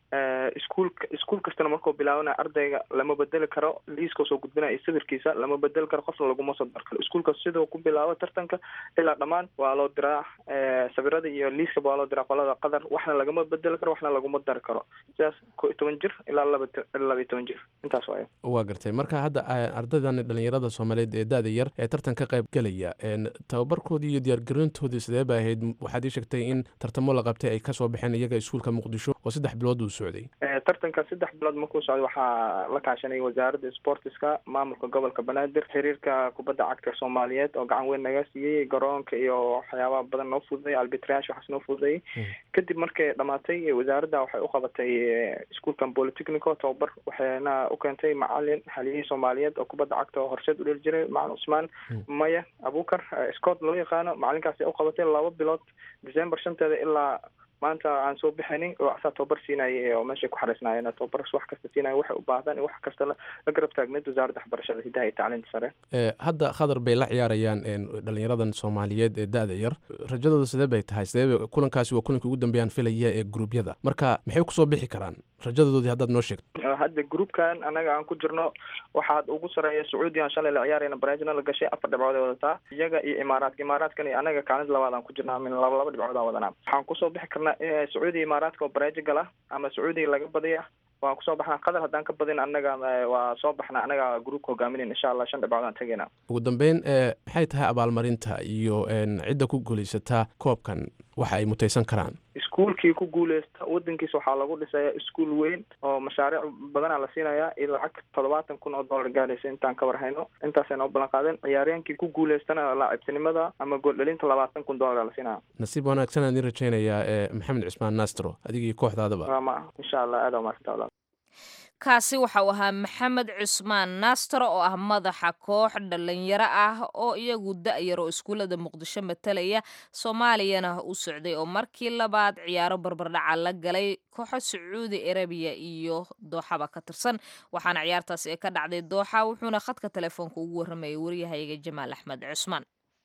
Speaker 14: iskuulka iskuul kastana markuu bilaabana ardayga lama bedeli karo liiska soo gudbinaya sawirkiisa lama bedeli karo qofna laguma soo dar karo iskuulka siduu ku bilaabo tartanka ilaa dhammaan waa loo diraa sawirada iyo liiskaba waa loo diraa qolada qadar waxna lagama bedeli karo waxna laguma dari karo sidaas ko iyo toban jir ilaa laba laba iyo toban jir intaas waayo
Speaker 15: waa gartay marka hadda ardaydan dhalinyarada soomaaliyeed ee da-da yar ee tartan ka qayb gelaya tababarkoodii iyo diyaargarintoodii sidee ba ahayd waxaad ii sheegtay in tartamo la qabtay ay kasoo baxeen iyaga iskuulka muqdisho oo saddex bilood uu socday
Speaker 14: tartanka saddex bilood markuu socday waxaa la kaashanay wasaaradda sportiska maamulka gobolka banaadir xiriirka kubadda cagta soomaaliyeed oo gacan weyn naga siiyey garoonka iyo waxyaabaha badan noo fududay albitrash waxaas noo fududayay kadib markay dhamaatay wasaaradda waxay u qabatay iskuulkan polytechnico tababar waxayna u keentay macalin haliyihii soomaaliyeed oo kubadda cagta oo horseed u dheli jiray macalin cusmaan maya abukar scott loo yaqaano macalinkaasi u qabatay laba bilood december shanteeda ilaa maanta aan soo bixinin oo asaa tababar siinaya oo meeshay ku xariisnaayeen tababar wax kasta siinaya waxay u baahdaan wax kasta la garab taagneed wasaaradda waxbarashada hidaha iyo tacliinta sare
Speaker 15: hadda khadar bay la ciyaarayaan dhalinyaradan soomaaliyeed ee da-da yar rajadooda sidee bay tahay sidee kulankaasi waa kulankii ugu dambeeyaan filaya ee gruubyada marka maxay kusoo bixi karaan rajadoodii haddaad noo sheegto
Speaker 14: hadda groupkan anaga aan ku jirno waxaad ugu sareeya sacuudiyan shalay la ciyaarayna baraajina la gashay afar dhibcood ay wadataa iyaga iyo imaaraadka imaaraadkan iyo anaga kaalid labaad aan ku jirna min laba laba dhibcood aan wadanaa waxaan kusoo bixi karnaa sacuudiya imaaraadka oo baraaji gala ama sacuudiya laga badiya waan kusoo baxnaa qadar haddaan ka badin anaga waa soo baxnaa anaga groupka hogaaminayn insha allah shan dhibcood aan tegayna
Speaker 15: ugu dambeyn maxay tahay abaalmarinta iyo cidda ku guulaysataa koobkan waxa ay mutaysan karaan
Speaker 14: iskuulkii ku guuleysta wadankiisa waxaa lagu dhisaya iskuul weyn oo mashaariic badanaa la siinaya iyo lacag toddobaatan kun oo dollar gaaraysa intaan ka warhayno intaasayna u ballan qaadeen ciyaaryahankii ku guuleystana laacibtinimada ama gooldhalinta labaatan kun dollar la siinaya
Speaker 15: nasiib wanaagsan aan idin rajaynayaa maxamed cismaan nastro adigii kooxdaadaba
Speaker 14: ma insha allah aada umaasanta
Speaker 1: kaasi waxa uu ahaa maxamed cusmaan naastaro oo ah madaxa koox dhalinyaro ah oo iyagu da-yar oo iskuullada muqdisho matalaya soomaaliyana u socday oo markii labaad ciyaaro barbardhaca la galay kooxo sacuudi arabiya iyo dooxaba ka tirsan waxaana ciyaartaasi ee ka dhacday dooxa wuxuuna khadka telefoonka ugu warramayay waryahayga jamaal axmed cusmaan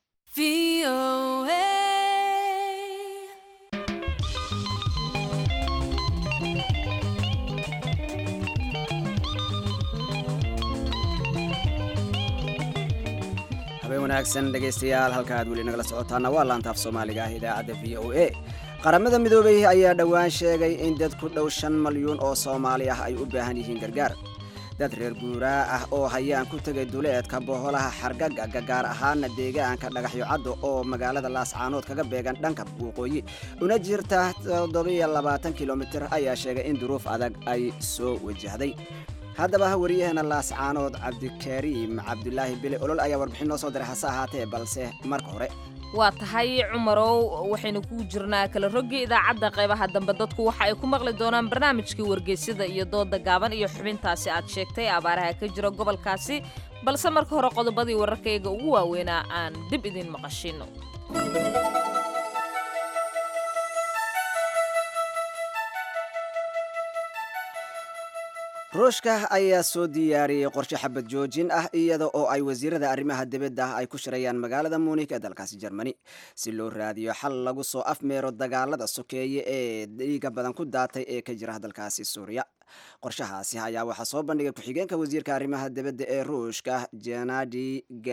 Speaker 2: habeen wanaagsan dhegaystayaal halka aad weli nagala socotaana waa laantaaf soomaaliga ah idaacadda v o a qaramada midoobay ayaa dhowaan sheegay in dad ku dhow shan malyuun oo soomaali ah ay u baahan yihiin gargaar dad reer guuraa ah oo hayaan ku tegay duleedka boholaha xargagaga gaar ahaana deegaanka dhagaxyo caddo oo magaalada laascaanood kaga beegan dhanka waqooyi una jirta toddobiyo kilomitir ayaa sheegay in duruuf adag ay soo wajahday haddaba waryaheena laascaanood cabdikariim cabdulaahi bile olol ayaa warbixin noo soo diray hase ahaatee balse marka hore
Speaker 1: waa tahay cumarow waxaynu ku jirnaa kala roggii idaacadda qaybaha dambe dadku waxa ay ku maqli doonaan barnaamijkii wargeysyada iyo dooda gaaban iyo xubintaasi aad sheegtay abaaraha ka jira gobolkaasi balse marka hore qodobadii wararkayga ugu waaweynaa aan dib idiin maqashino
Speaker 2: ruushka ayaa soo diyaariyey qorshe xabad joojin ah iyada oo ay wasiirada arrimaha dibadda ay ku shirayaan magaalada munik ee dalkaasi jermani si loo raadiyo xal lagu soo afmeero dagaalada sokeeye ee dhiiga badan ku daatay ee ka jira dalkaasi suuriya qorshahaasi ayaa waxaa soo bandhigay ku-xigeenka wasiirka arrimaha dibadda ee ruushka jenadi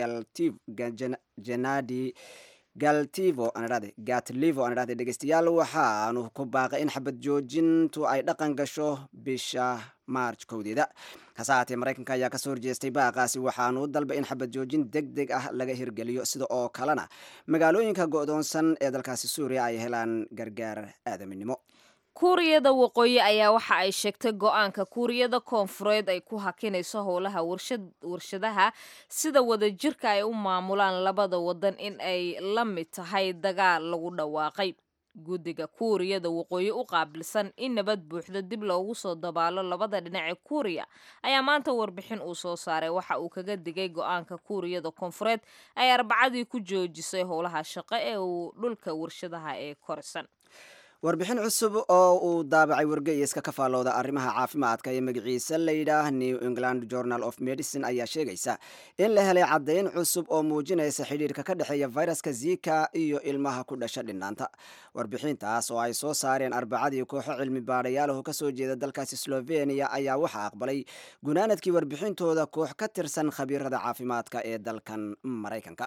Speaker 2: jenadi galtivo anadhade gatlivo anadhade dhegeystayaal waxaanu ku baaqay in xabad joojintu ay dhaqan gasho bisha maarj kowdeeda hase haatee maraykanka ayaa kasoo horjeestay baaqaasi waxaanu u dalbay in xabad joojin deg deg ah laga hirgeliyo sida oo kalena magaalooyinka go'doonsan ee dalkaasi suuriya ay helaan gargaar aadaminimo
Speaker 1: kuuriyada waqooyi ayaa waxa ay sheegtay go-aanka kuuriyada koonfureed ay ku hakinayso howlaha warshadaha sida wadajirka ay u maamulaan labada wadan in ay la mid tahay dagaal lagu dhawaaqay guddiga kuuriyada waqooyi u qaabilsan in nabad buuxda dib loogu soo dabaalo labada dhinac ee kuuriya ayaa maanta warbixin uu soo saaray waxa uu kaga digay go-aanka kuuriyada koonfureed ay arbacadii ku joojisay howlaha shaqo ee uu dhulka warshadaha ee korisan
Speaker 2: warbixin cusub oo uu daabacay wargeyska ka faallooda arrimaha caafimaadka ee magaciisa layidhaah new england journal of medicine ayaa sheegaysa in la helay caddayn cusub oo muujinaysa xidhiirka ka dhexeeya fayraska zika iyo ilmaha ku dhasha dhinaanta warbixintaas oo ay soo saareen arbacadii kooxo cilmi baadhayaalahu ka soo jeeda dalkaasi sloveniya ayaa waxaa aqbalay gunaanadkii warbixintooda koox ka tirsan khabiirada caafimaadka ee dalkan maraykanka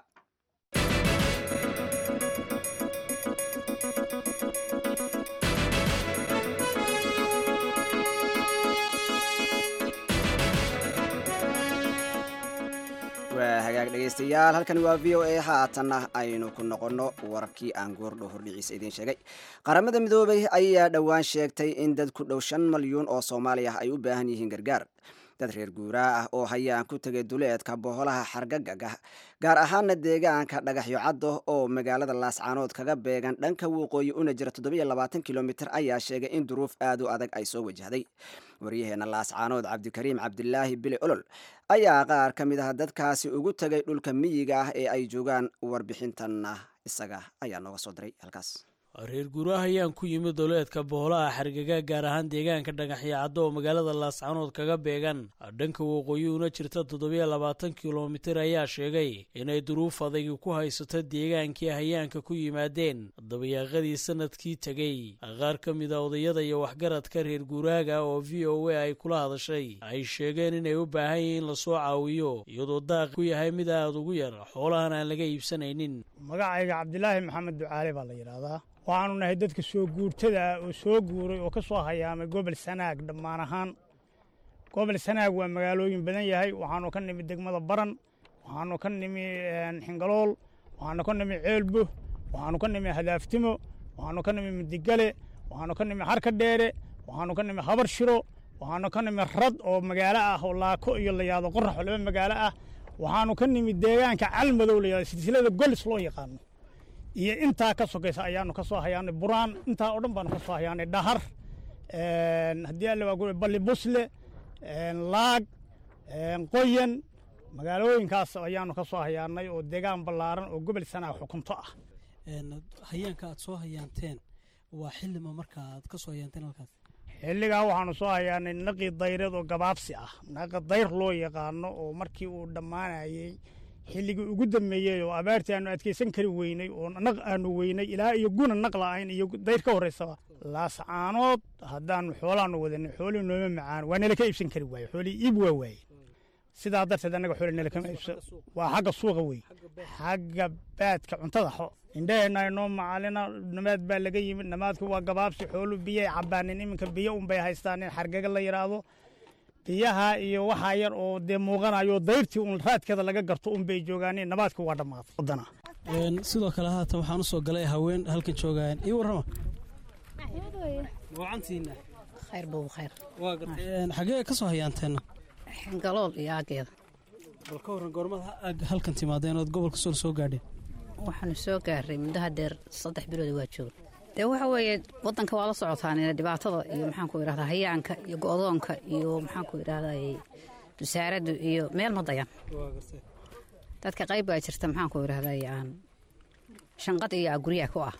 Speaker 2: waa hagaag dhegaystayaal halkani waa v o a haatanna aynu ku noqonno wararkii aan goordhow hordhiciisa idiin sheegay qaramada midoobay ayaa dhowaan sheegtay in dad ku dhow shan malyuun oo soomaali ah ay u baahan yihiin gargaar dad reer guuraa ah oo hayaan ku tegay duleedka boholaha xargagaga gaar ahaana deegaanka dhagaxyo caddo oo magaalada laascaanood kaga beegan dhanka waqooyi una jira kilomitir ayaa sheegay in duruuf aad u adag ay soo wajahday waryaheena laascaanood cabdikariim cabdilaahi bile olol ayaa qaar ka mid ah dadkaasi ugu tegay dhulka miyiga ah ee ay joogaan warbixintanna isaga ayaa nooga soo diray halkaas
Speaker 16: reer guuraha ayaan ku yimid doleedka boholaha xargaga gaar ahaan deegaanka dhagaxyo caddo oo magaalada laascaanood kaga beegan dhanka waqooyi una jirta toddobiyo labaatan kilomitir ayaa sheegay inay duruuf adagi ku haysato deegaankii hayaanka ku yimaadeen dabayaaqadii sanadkii tegey qaar ka mid a odayada iyo waxgaradka reer guuraaga oo v o a ay kula hadashay ay sheegeen inay u baahan yihiin lasoo caawiyo iyadoo daaq ku yahay mid aad ugu yar xoolahan aan laga iibsanaynin
Speaker 17: magacayga cabdilaahi maxamed ducaale baa la yidhaahdaa waxaanu nahay dadka soo guurtada ah oo soo guuray oo ka soo hayaamay gobol sanaag dhammaan ahaan gobol sanaag waa magaalooyin badan yahay waxaanu ka nimi degmada baran waxaanu ka nimi xingalool waxaanu ka nimi ceelbo waxaanu ka nimi hadaaftimo waxaanu ka nimi midigale waxaanu ka nimi harka dheere waxaanu ka nimi habar shiro waxaanu ka nimi rad oo magaalo ah oo laako iyo layaado qorax oo laba magaalo ah waxaanu ka nimi deegaanka calmadow layado silsilada golis loo yaqaano iyo intaa ka sokaysa ayaanu ka soo hayaanay buraan intaa oo dhan baanu ka soo hayaanay dhahar haddii alle waa guri balli busle laag qoyan magaalooyinkaas ayaanu ka soo hayaanay oo deegaan ballaaran oo gobol sanaa xukunto ah
Speaker 18: hayaanka aad soo hayaanteen waa xillima marka aad ka soo hayaanteen halkaas
Speaker 17: xilligaa waxaanu soo hayaanay naqi dayreed oo gabaabsi ah naqi dayr loo yaqaano oo markii uu dhammaanayey xilligii ugu dambeeyey oo abaartii aanu adkaysan kari weynay oo naq aanu weynay ilaa iyo guna naq la'ayn iyo dayr ka horraysaba laascaanood haddaanu xoolaanu wadanay xoolii nooma macaan waa nala ka iibsan kari waaye xoolii iib waa waaye sidaa darteed annaga xooli nala kama iibsan waa xagga suuqa wey xagga baadka cuntada xo indhaheenna inoo macalina namaad baa laga yimid namaadku waa gabaabsi xoolu biyay cabbaanin iminka biyo unbay haystaan in xargaga la yidhaahdo biyaha iyo waxaa yar oo dee muuqanayo dayrtii uun raadkeeda laga garto un bay joogaaneen nabaadka waa dhammaaday waddana
Speaker 18: sidoo kale haatan waxaan u soo galay haween halkan joogaayeen ii warrama wacantiina
Speaker 19: khayr buu khayr
Speaker 18: waa gartay xagee ka soo hayaanteenna
Speaker 19: xingalool iyo aageeda
Speaker 18: bal ka warran goormad halkan timaadeen ood gobolka sool soo gaadheen
Speaker 19: waxaanu soo gaaray muddo hadeer saddex bilood waa jooga dee waxa weeye waddanka waa la socotaan dhibaatada iyo maxaanku idhahdaa hayaanka iyo go'doonka iyo maxaanku idhahdaa wasaaraddu iyo meel ma dayan dadka qayb baa jirta maxaanku idhahdaa aan shanqad iyo guryaha ku ah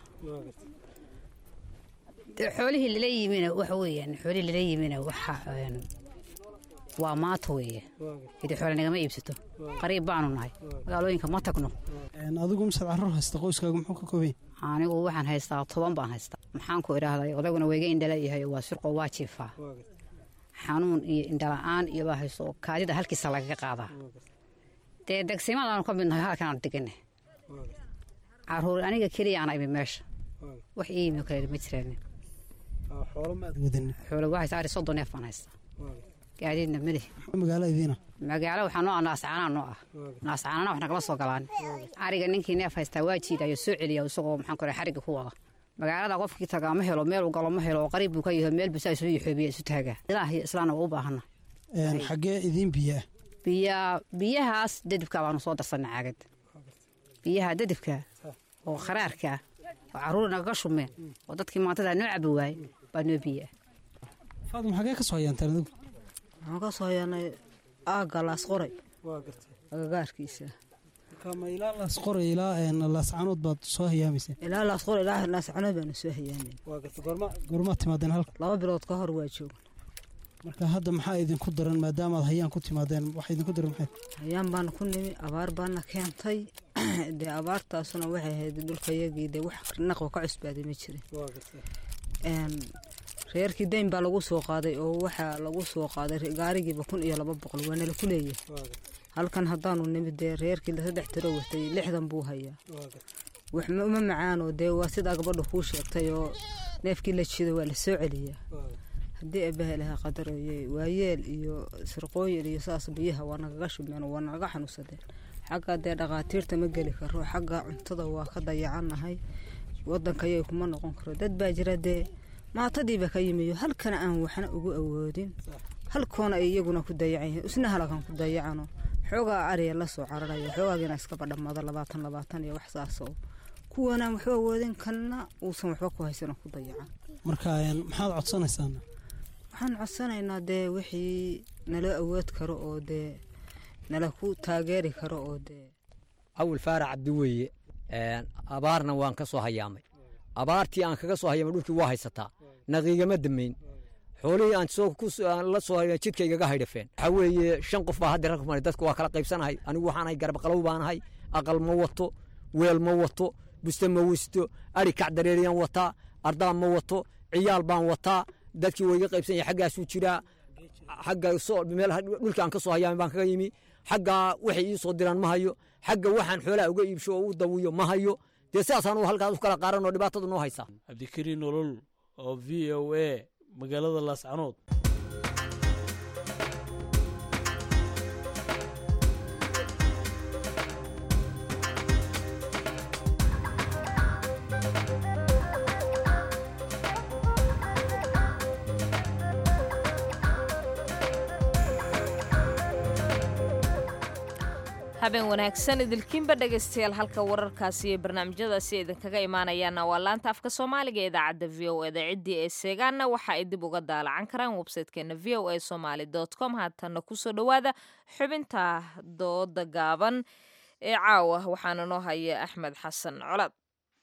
Speaker 19: dee xoolihii lala yimina waxa weeyaan xoolihii lala yimina waxa waa maato weeye idi xoole nagama iibsato qariib baanu nahay magaalooyinka ma tagno
Speaker 18: adigu misaad carruur haysta qoyskaagu muxuu ka kooban
Speaker 19: anigu waxaan haystaa toban baan haystaa maxaanku idhaahday odaguna wayga indhala yahay waa surqo waa jiifaa xanuun iyo indhala'aan iyo baa hayso kaadida halkiisa lagaga qaadaa dee degsimadaanu ka midnahay halkaan degane caruur aniga keliyaan imi meesha wax ii yimi kale ma jiraanin
Speaker 18: xoolo maad wadan
Speaker 19: xoolo waxaysa ari soddon neef baan haystaa gaadiidna madax
Speaker 18: magaalo idiina
Speaker 19: magaalo waxaa noo ah naascaanaa noo ah naascaanana wax nagala soo galaan ariga ninkii neef haystaa waa jiidayo soo celiya isagoo maxaan ku xariga ku wada magaalada qofkii tagaa ma helo meel u galo ma helo oo qariib buu ka yahay meel busaa isu yaxoobiya isu taagaa ilaah iyo islaana waa u baahana
Speaker 18: xaggee idiin biyaa
Speaker 19: biya biyahaas dadibka baanu soo darsanay caagad biyaha dadibka oo kharaarka oo caruur nagaga shumeen oo dadkii maantada noo cabi waaye baa noo biyaa
Speaker 18: faadum xaggee ka soo hayaanteen adigu
Speaker 20: waxaan ka soo hayaanay aagga laasqoray
Speaker 18: waa gartay
Speaker 20: agagaarkiisa
Speaker 18: marka ma ilaa laasqoray ilaa laascanood baad soo hayaamayseen
Speaker 20: ilaa laasqoray ilaa laascanood baanu soo hayaanay
Speaker 18: waa gartay goorma goormaad timaadeen halka
Speaker 20: laba bilood ka hor waa joogan
Speaker 18: marka hadda maxaa idinku daran maadaamaad hayaan ku timaadeen waxa idinku daran maxay
Speaker 20: hayaan baana ku nimi abaar baana keentay dee abaartaasuna waxay ahayd dhulkayagii dee wax naqba ka cusbaaday ma jirin reerkii dayn baa lagu soo qaaday oo waxaa lagu soo qaaday gaarigiiba kun iyo laba boqol waa nala ku leeyahay halkan haddaanu nimid dee reerkii saddex tiro watay lixdan buu hayaa wax uma macaanoo dee waa sidaa gabadha kuu sheegtay oo neefkii la jido waa la soo celiyaa haddii abaha ilaha qadaroye waayeel iyo sirqooyin iyo saas biyaha waa nagaga shubmeen waa nagaga xanuunsadeen xagga dee dhakhaatiirta ma geli karo xagga cuntada waa ka dayacannahay waddankayay kuma noqon karo dad baa jira dee maatadiiba ka yimiyo halkana aan waxna ugu awoodin halkoona ay iyaguna ku dayacan yihiin isna halakan ku dayacano xoogaa ariya la soo cararaya xoogaagiina iskaba dhammada labaatan labaatan iyo wax saasoo kuwanaan waxba awoodin kanna uusan waxba ku haysanoo ku dayacan
Speaker 18: marka maxaad codsanaysaan
Speaker 20: waxaan codsanaynaa dee wixii nala awood karo oo dee nala ku taageeri karo oo dee
Speaker 3: awil faarac cabdi weeye abaarna waan ka soo hayaamay abaartii aan kaga soo hayaamay dhulkii waa haysataa naqiigama damayn xoolihii aan la soo hay jidka igaga haydhafeen waxaa weeye shan qof baa hadda rag maray dadku waa kala qaybsanahay anigu waxaanahay garabqalow baanahay aqal ma wato weel ma wato buste ma wisto ari kacdareeriyaan wataa ardaa ma wato ciyaal baan wataa dadkii waa iga qaybsan yahay xaggaasuu jiraa xagga meel dhulkii aan ka soo hayaamay baan kaga yimi xaggaa waxay ii soo diraan ma hayo xagga waxaan xoolaha uga iibsho oo u dawiyo ma hayo dee sidaasaan u halkaas u kala qaaran oo dhibaatadu noo haysaa
Speaker 16: cabdikariin nolol oo v o a magaalada laascanood
Speaker 1: habeen wanaagsan idilkiinba dhegaystayaal halka wararkaasi iyo barnaamijyadaasi idinkaga imaanayaana waa laanta afka soomaaliga ee idaacadda v o eda ciddii ee seegaanna waxa ay dib uga daalacan karaan websaytekeena v o a somaali com haatanna kusoo dhowaada xubinta dooda gaaban ee caawa waxaana noo haya axmed xasan colaad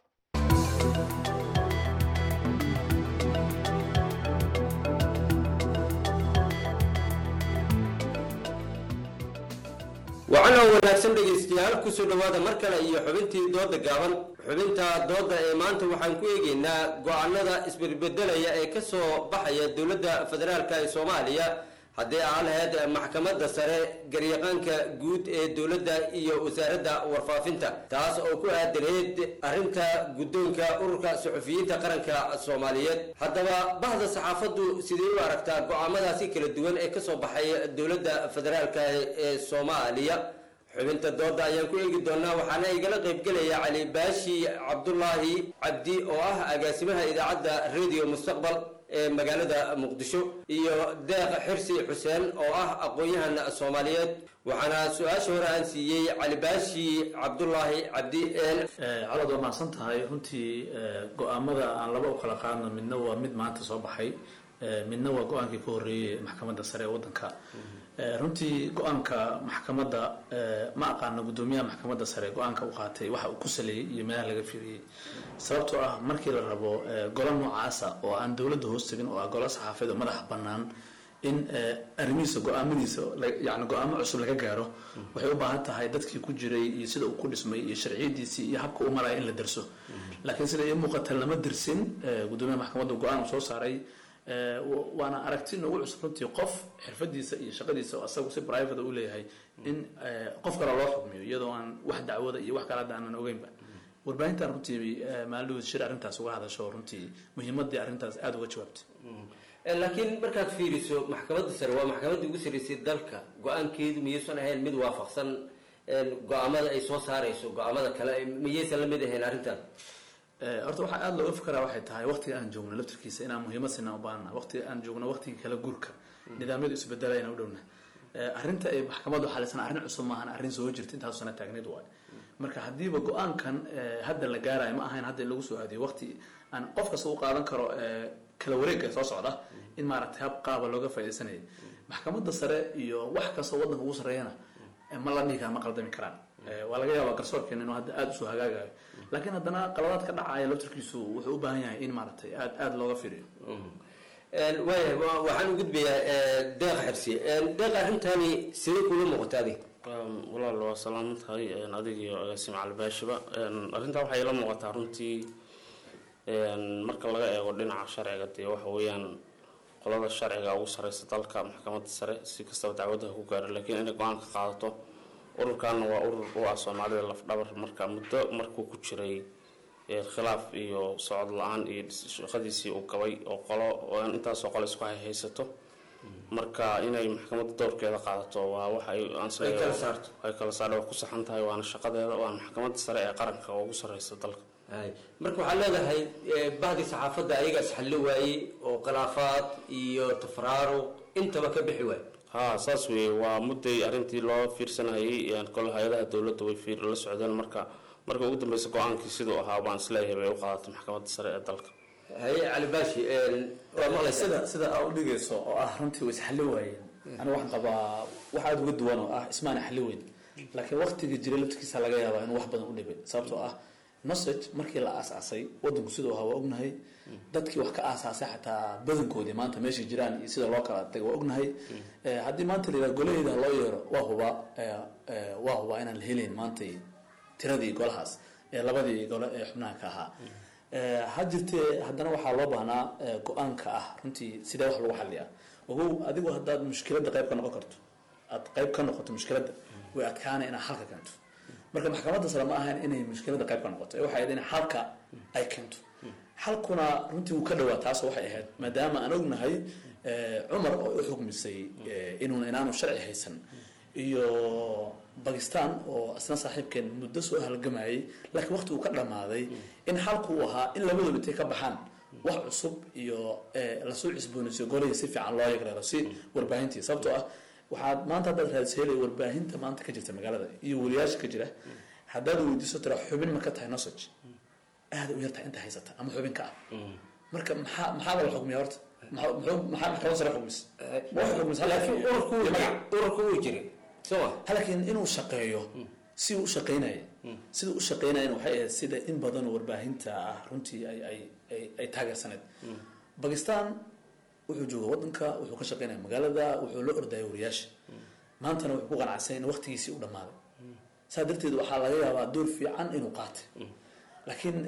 Speaker 21: wacanoo wanaagsan dhegaystayaal kusoo dhowaada mar kale iyo xubintii dooda gaaban xubinta dooda ee maanta waxaan ku eegaynaa go-aanada isbedbedelaya ee ka soo baxaya dowladda federaalk ee soomaaliya haddii aan lahayd maxkamadda sare garyaqaanka guud ee dowladda iyo wasaaradda warfaafinta taas oo ku aadanayd arrinta guddoonka ururka suxufiyiinta qaranka soomaaliyeed haddaba bahda saxaafaddu sidee u aragtaa go-aamadaasi kala duwan ee kasoo baxay dowladda federaalka ee soomaaliya xubinta dooda ayaan ku eegi doonaa waxaana igala qaybgelaya cali baashi cabdulaahi cabdi oo ah agaasimaha idaacadda radio mustaqbal ee magaalada muqdisho iyo deeq xirsi xuseen oo ah aqoon-yahan soomaaliyeed waxaana su-aasha hore aan siiyey cali baashi cabdulaahi cabdi
Speaker 5: calood waa mahadsan tahay runtii go-aamada aan laba u kala qaadno midna waa mid maanta soo baxay midna waa go-aankii ka horreeyey maxkamadda sare ee waddanka runtii go-aanka maxkamadda ma aqaano guddoomiyaha maxkamadda sare go-aanka u qaatay waxa uu ku saleeyey iyo meelaha laga fiiriyey sababtoo ah markii la rabo golo noocaasa oo aan dowladda hoos tegin oo ah golo saxaafeed oo madaxa bannaan in arrimihiisa go-aamadiisa yani go-aamo cusub laga gaaro waxay u baahan tahay dadkii ku jiray iyo sida uu ku dhismay iyo sharciyadiisii iyo habka u maraya in la derso laakiin sida ii muuqata lama dersin guddoomiyaha maxkamadda go-aan uu soo saaray waana aragti noogu cusub runtii qof xirfadiisa iyo shaqadiisa oo asagu si private u leeyahay in qof kale loo xukmiyo iyadoo aan wax dacwada iyo wax kale hadda aanan ogeynba warbaahintan runtii maalin shir arrintaas uga hadasho runtii muhiimadii arrintaas aada uga jawaabtay
Speaker 21: laakiin markaad fiiriso maxkamadda sare waa maxkamadda ugu sarreysay dalka go-aankeedu miyaysan ahayn mid waafaqsan go-aamada ay soo saarayso go-aamada kale miyaysan la mid ahayn arrintan
Speaker 5: horta waxaa aada looga fakaraa waxay tahay waqtiga aan joogno laftirkiisa inaan muhiimad sinaa u baahana waqtiga aan joogno waqtigii kala guurka nidaamyadu isbedelayna u dhowna arrinta ay maxkamaddu xalisan arrin cusub maahan arrin soo jirta intaas sana taagneed waay marka haddiiba go-aankan hadda la gaarayo ma ahayn hadda in lagu soo aadiyo waqti aan qof kasta u qaadan karo kala wareegga soo socda in maaragtay hab qaaba looga faaidaysanayay maxkamadda sare iyo wax kastoo waddanka ugu sarreeyana ma la dhihi kara ma qaldami karaan waa laga yaabaa garsoorkeena inuu hadda aada usoo hagaagayo laakiin haddana qaladaad ka dhacaya laftirkiisu wuxuu u baahan yahay in maaragtay aad aada looga fiiriyo
Speaker 21: waaya waxaan u gudbayaa deeq xirsi deeq arrintani sidee kula muuqata adig
Speaker 22: walaal waa salaaman tahay adig iyo agaasime calibaashiba arrintaa waxay ila muuqataa runtii marka laga eego dhinaca sharciga dee waxa weeyaan qolada sharciga ugu sareysa dalka maxkamadda sare si kastaba dacwadaha ku gaaro laakiin inay go-aan ka qaadato ururkanna waa urur u ah soomaalida lafdhabar marka muddo markuu ku jiray khilaaf iyo socod la-aan iyo shaqadiisii uu gabay oo qolo intaasoo qole isku hayhaysato marka inay maxkamadda dowrkeeda qaadato waa waxa ay kala saarto waa ku saxan tahay waana shaqadeeda waana maxkamadda sare ee qaranka oo ugu sareysa dalka
Speaker 21: marka waxaad leedahay bahdi saxaafadda ayaga isxallo waayey oo khilaafaad iyo tafraaruq intaba ka bixi waay
Speaker 22: ha saas weeye waa mudday arrintii loo fiirsanayay kole hay-adaha dowladda way fiir la socdeen marka marka ugu dambeysa go-aankii siduu ahaa baan isleeyahay bay u qaadatay maxkamadda sare ee dalka
Speaker 21: haye cali baashi waa maqlaysa
Speaker 5: sida sida aa u dhigayso oo ah runtii way isxalli waayeen aniga waxaan qabaa wax aada uga duwan oo ah ismaana xalli weyn laakiin waqtigii jiray laftirkiisa laga yaabaa inuu wax badan u dhibay sababtoo ah nosage markii la aasaasay wadanku siduu ahaa waa ognahay dadkii wax ka aasaasay xataa badankoodii maanta meeshay jiraan iyo sida loo kala tagay waa ognahay haddii maanta la yidhaha golaheyda loo yeero waa hubaa waa hubaa inaan la helayn maanta tiradii golahaas ee labadii gole ee xubnaha ka ahaa ha jirtee haddana waxaa loo baahnaa go-aanka ah runtii sidee wax lagu xaliyaa ogow adigu haddaad mushkiladda qayb ka noqon karto aad qayb ka noqoto mushkiladda way adkaana inaad xalka keento marka maxkamadda sare ma ahayn inay mushkiladda qayb ka noqoto ee waxay ahayd in xalka ay keento xalkuna runtii wuu ka dhawaa taas waxay ahayd maadaama aan ognahay cumar oo u xukmisay inuun inaanu sharci haysan iyo bakistan oo isna saaxiibkeen muddo soo halgamayay laakiin waqti uu ka dhammaaday in xalku uu ahaa in labadooda intay ka baxaan wax cusub iyo lasoo cusboonaysiyo golihii si fiican loo yagreero si warbaahintii sababtoo ah waxaad maanta haddaad raadisheelay warbaahinta maanta ka jirta magaalada iyo weliyaasha ka jira haddaad weydiiso tira xubin ma ka tahay nosage aada u yartahay inta haysata ama xubin ka ah marka maxaa maxaaba la xukmiya horta maxaa maxkamad sare xukmis ma wax xukmis
Speaker 21: laakiin ururku ururku wuu jiray soma
Speaker 5: laakiin inuu shaqeeyo si uu u shaqeynaya sida u shaqeynayana waxay ahayd sida in badan oo warbaahinta ah runtii ay ay ay ay taageersaneed bakistan wuxuu jooga wadanka wuxuu ka shaqeynaya magaalada wuxuu la ordaya wariyaasha maantana wuxuu ku qanacsan in waqtigiisii u dhammaaday saa darteed waxaa laga yaabaa door fiican inuu qaatay laakiin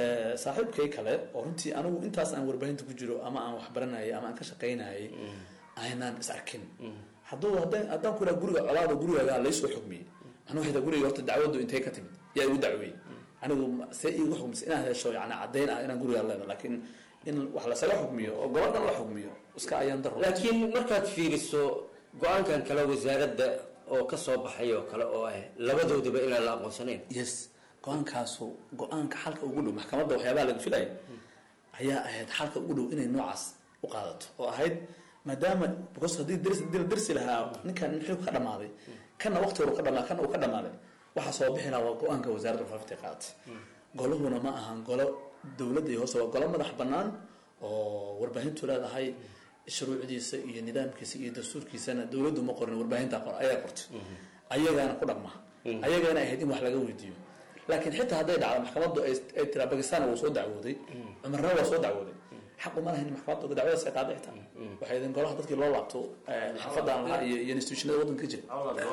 Speaker 5: saaxiibkay kale oo runtii anigu intaas aan warbaahinta ku jiro ama aan waxbaranayay ama aan ka shaqaynayay aynaan is arkin hadduu haddaan haddaan ku idhaha guriga colaada gurigaaga laysoo xugmiyey anuu xitaa guriga horta dacwadu intay ka timid yaa igu dacweeyey anigu see igu xugmisay inaan hesho yani caddayn ah inaan gurigaa leedahay laakiin in wax lasaga xugmiyo oo gobadhan la xugmiyo iska ayaan daro
Speaker 21: laakiin markaad fiiriso go-aankan kale wasaaradda oo ka soo baxay oo kale oo ah labadoodaba inaan la aqoonsanayn
Speaker 5: yes go-aankaasu go-aanka xalka ugu dhow maxkamadda waxyaabaha laga filaya ayaa ahayd xalka ugu dhow inay noocaas u qaadato oo ahayd maadaama because haddii darsi dil darsi lahaa ninkan nin xilku ka dhamaaday kana waqti hore ka dhamaa kana uu ka dhamaaday waxaa soo bixi lahaa waa go-aanka wasaaradda warfaafinta ay qaadatay goluhuna ma ahan golo dowladda iyo hoose waa golo madax bannaan oo warbaahintu leedahay shuruucdiisa iyo nidaamkiisa iyo dastuurkiisana dowladdu ma qorin warbaahinta qor ayaa qortay ayagaana ku dhaqma ayagaana ahayd in wax laga weydiiyo laakiin xitaa hadday dhacdo maxkamaddu ay ay tiraa bakistan wuu soo dacwooday cumarna waa soo dacwooday xaq uma lahayn maxkamaddu dacwadaas ay qaaday xitaa waxay idin golaha dadkii loo laabto xaafadaan lahaa iyo iyo institutionada waddanka ka jira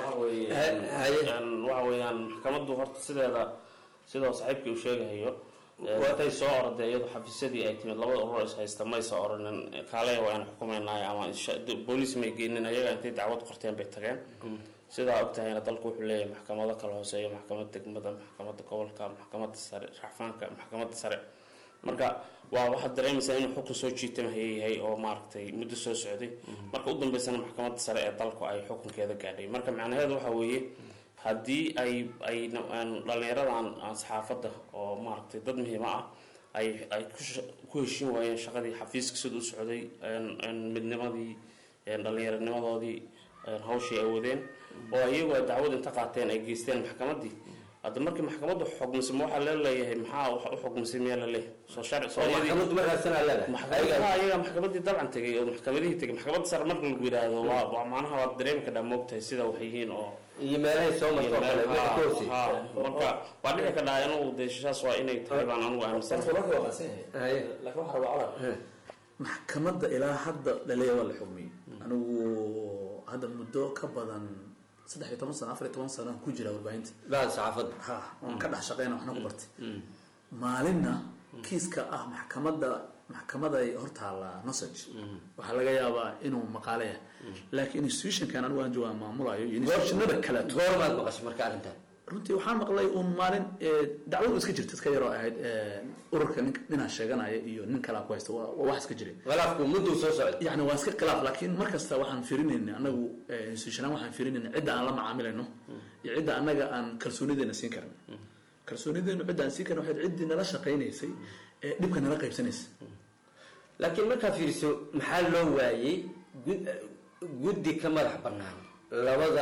Speaker 22: waxa weeyaan maxkamaddu horta sideeda sidoo saaxiibkii uu sheegahayo watay soo orday iyadu xafiisyadii ay timid labada urur is haysta maysa oranin kaalaya waa in xukumaynaayo ama booliis may geenin ayaga intay dacwad qorteen bay tageen sidaa ogtahayna dalku wuxuu leeyahay maxkamado kala hooseeya maxkamadda degmada maxkamadda gobolka maxkamadda sare racfaanka maxkamadda sare marka waa waxaad dareemaysaa inuu xukun soo jiitama hayayahay oo maaragtay muddo soo socday marka u dambeysana maxkamadda sare ee dalku ay xukunkeeda gaadhay marka macnaheedu waxa weeye haddii ay ay dhallinyaradan saxaafadda oo maaragtay dad muhiima ah ay ay ku heshin waayeen shaqadii xafiiska sida u socday midnimadii dhallinyaranimadoodii hawshii ay wadeen oo iyagu ay dacwad inta qaateen ay geysteen maxkamaddii hadda markii maxkamaddu xugmisay ma waxaa leeleeyahay maxaa wax u xugmisay miyaa la leeyahay soo sharci soo
Speaker 21: maxkamaddu markaasana leedahay
Speaker 22: maxkamadaha ayaga maxkamaddii dabcan tegay oo maxkamadihii tegay maxkamadda sare marka lagu yidhaahdo waa waa macnaha waad dareemi kadhaa moogtahay sida wax yihiin oo
Speaker 21: iyo meelahay soo marto oo kale wixii ka hoosey
Speaker 22: marka waa dhici kadhaa inuu deeshaas waa inay tahay baan anugu aaminsan
Speaker 5: maxkamadda ilaa hadda laleeya waa la xugmiyey anigu hadda muddo ka badan saddex iyo toban sano afar iyo toban sano aan ku jira warbaahinta
Speaker 21: bacda saxaafadda
Speaker 5: ha waan ka dhex shaqeyna waxna ku bartay maalinna kiiska ah maxkamadda maxkamaday hortaala nosage waxaa laga yaabaa inuu maqaale yahay laakiin institutionkan anigu aan joogaa maamulayo iyo institutionada kale
Speaker 21: goormaad maqashay marka arrintan
Speaker 5: runtii waxaan maqlay uun maalin dacwadu iska jirta iska yaroo ahayd ururka nin ninaan sheeganaya iyo nin kalaa ku haysta waa wax iska jiray
Speaker 21: khilaafku mudduu soo socday
Speaker 5: yani waa iska khilaaf laakiin mar kasta waxaan fiirinayna anagu institutionaan waxaan fiirinayna cidda aan la macaamilayno iyo cidda annaga aan kalsoonideena siin karin kalsoonideenu cidda aan siin karin waxayd ciddii nala shaqaynaysay ee dhibka nala qaybsanaysay
Speaker 21: laakiin markaad fiiriso maxaa loo waayey guddi ka madax bannaan labada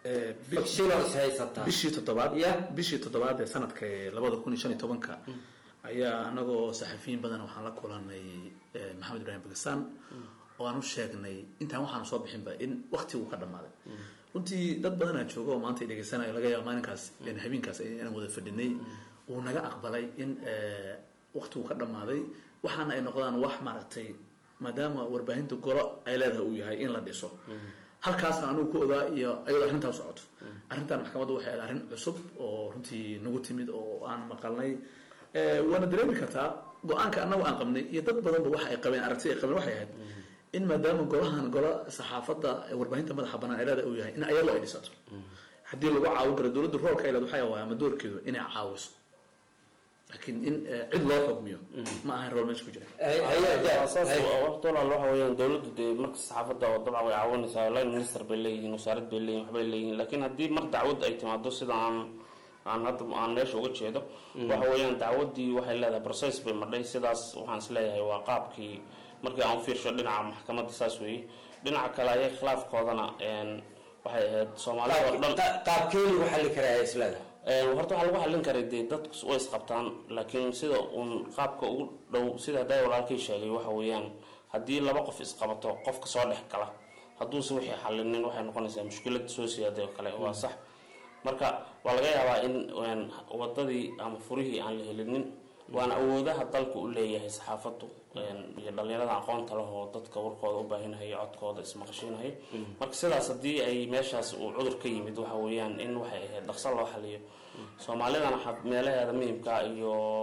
Speaker 5: bishii toddobaad bishii toddobaad ee sanadka labada kun iyo shan iyo tobanka ayaa anagoo saxafiyiin badan waxaan la kulanay maxamed ibrahim bakistan oo aan u sheegnay intaan waxaanu soo bixinba in waktigu ka dhammaaday runtii dad badanaa jooga oo maanta dhegeysanayo laga yaaba maalinkaas habeenkaas inaan wada fadhinay uu naga aqbalay in waktigu ka dhammaaday waxaana ay noqdaan wax maaragtay maadaama warbaahinta golo ay leedahay uu yahay in la dhiso halkaasna anugu ku ogaa iyo ayadoo arrintaa socoto arrintan maxkamaddu waxay ahayd arrin cusub oo runtii nagu timid oo aan maqalnay waana dareemi kartaa go-aanka annagu aan qabnay iyo dad badanba waxa ay qabeen aragti ay qabeen waxay ahayd in maadaama golahan golo saxaafadda warbaahinta madaxa bannaan ay leedahay uu yahay in ayadoo ay dhisato haddii lagu caawin karo dowladda roolka ay leed waxay waa ama doorkeedu inay caawiso laakiin in cid loo xugmiyo ma ahan rool meesha ku jira
Speaker 22: walaal waxa weeyaan dowladdu dee marka saxaafadda oo dabcan way caawinaysaa line minister bay leeyihiin wasaarad bay leeyihin waxbay leeyihiin laakiin haddii mar dacwad ay timaado sida aan aan hadda aan meesha uga jeedo waxa weeyaan dacwaddii waxay leedahay process bay madhay sidaas waxaan is leeyahay waa qaabkii markii aan u fiirsho dhinaca maxkamadda saas weeye dhinaca kale ayay khilaafkoodana waxay ahayd soomaalida oo dhan
Speaker 21: qaabkee lagu xallin karaa isleeda
Speaker 22: horta waxaa lagu xallin karay dee dadku way isqabtaan laakiin sida uun qaabka ugu dhow sida hadday walaalkay sheegay waxa weeyaan haddii laba qof isqabato qofka soo dhex gala hadduuse wixii xallinin waxay noqonaysaa mushkilad soo siyaaday oo kale waa sax marka waa laga yaabaa in wadadii ama furihii aan la helinin waana awoodaha dalka u leeyahay saxaafaddu iyo dhalinyarada aqoonta leh oo dadka warkooda u baahinahaya codkooda ismaqashiinaya marka sidaas haddii ay meeshaas uu cudur ka yimid waxa weeyaan in waxay ahayd dhaqso loo xaliyo soomaalidana meelaheeda muhimka iyo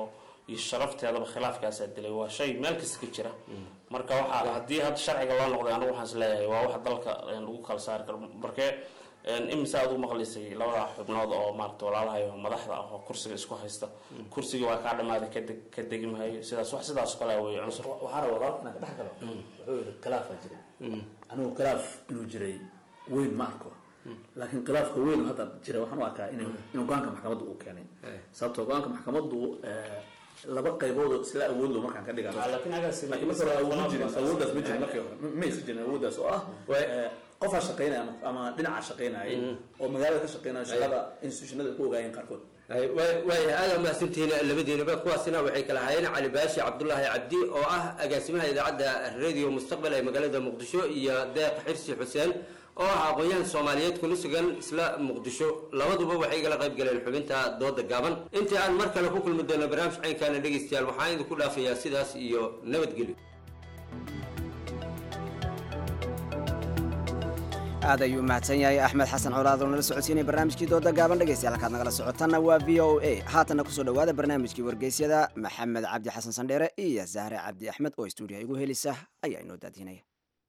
Speaker 22: iyo sharafteedaba khilaafkaasaa dilay waa shay meel kasta ka jira marka waxaa haddii hadda sharciga loo noqday anigu waxaan is leeyahay waa wax dalka lagu kala saari karo markee imise aad u maqlaysay labada xubnood oo maarata walaalahayo madaxda ah oo kursiga isku haysta kursiga waa kaa dhamaaday kadeg ka degi maayo sidaas wax sidaas oo kale wey cunsur
Speaker 5: waxaa raba walaalka inaan ka dhex galo wuxuu yidhi khilaafaa jiray anigu khilaaf inuu jiray weyn ma arko laakiin khilaafka weyn oo hadda jira waxaan u arkaa in in go-aanka maxkamadda uu keenay sababtoo go-aanka maxkamaddu laba qaybood oo isla awood lo markaan ka dhigano laakiin marka hore awood ma jirin awooddaas ma jirin markii hore ma aysan jirin awooddaas oo ah qofaa shaqaynaya ama dhinacaa shaqaynaya oo magaalada ka shaqaynaya shaqada institutionada ku ogaayeen qaarkood
Speaker 21: waayahay aada mahadsantihiin labadiinaba kuwaasina waxay kala hayeen cali baashi cabdulaahi cabdi oo ah agaasimaha idaacadda radio mustaqbal ee magaalada muqdisho iyo deeq xirsi xuseen oo ah aqoon-yahan soomaaliyeed kuna sugan isla muqdisho labaduba waxay igala qayb galeen xubinta dooda gaaban intii aan mar kale ku kulmi doono barnaamij caynkaana dhegaystayaal waxaan idinku dhaafayaa sidaas iyo nabadgelyo
Speaker 2: aad ayuu mahadsan yahay axmed xasan colaad oo nala socodsiinaya barnaamijkii dooda gaaban dhegaystayaal halkaad nagala socotanna waa v o a haatanna kusoo dhowaada barnaamijkii wargeysyada maxamed cabdi xasan sandheere iyo zahre cabdi axmed oo stuudiyaha igu helisa ayaa inoo daadinaya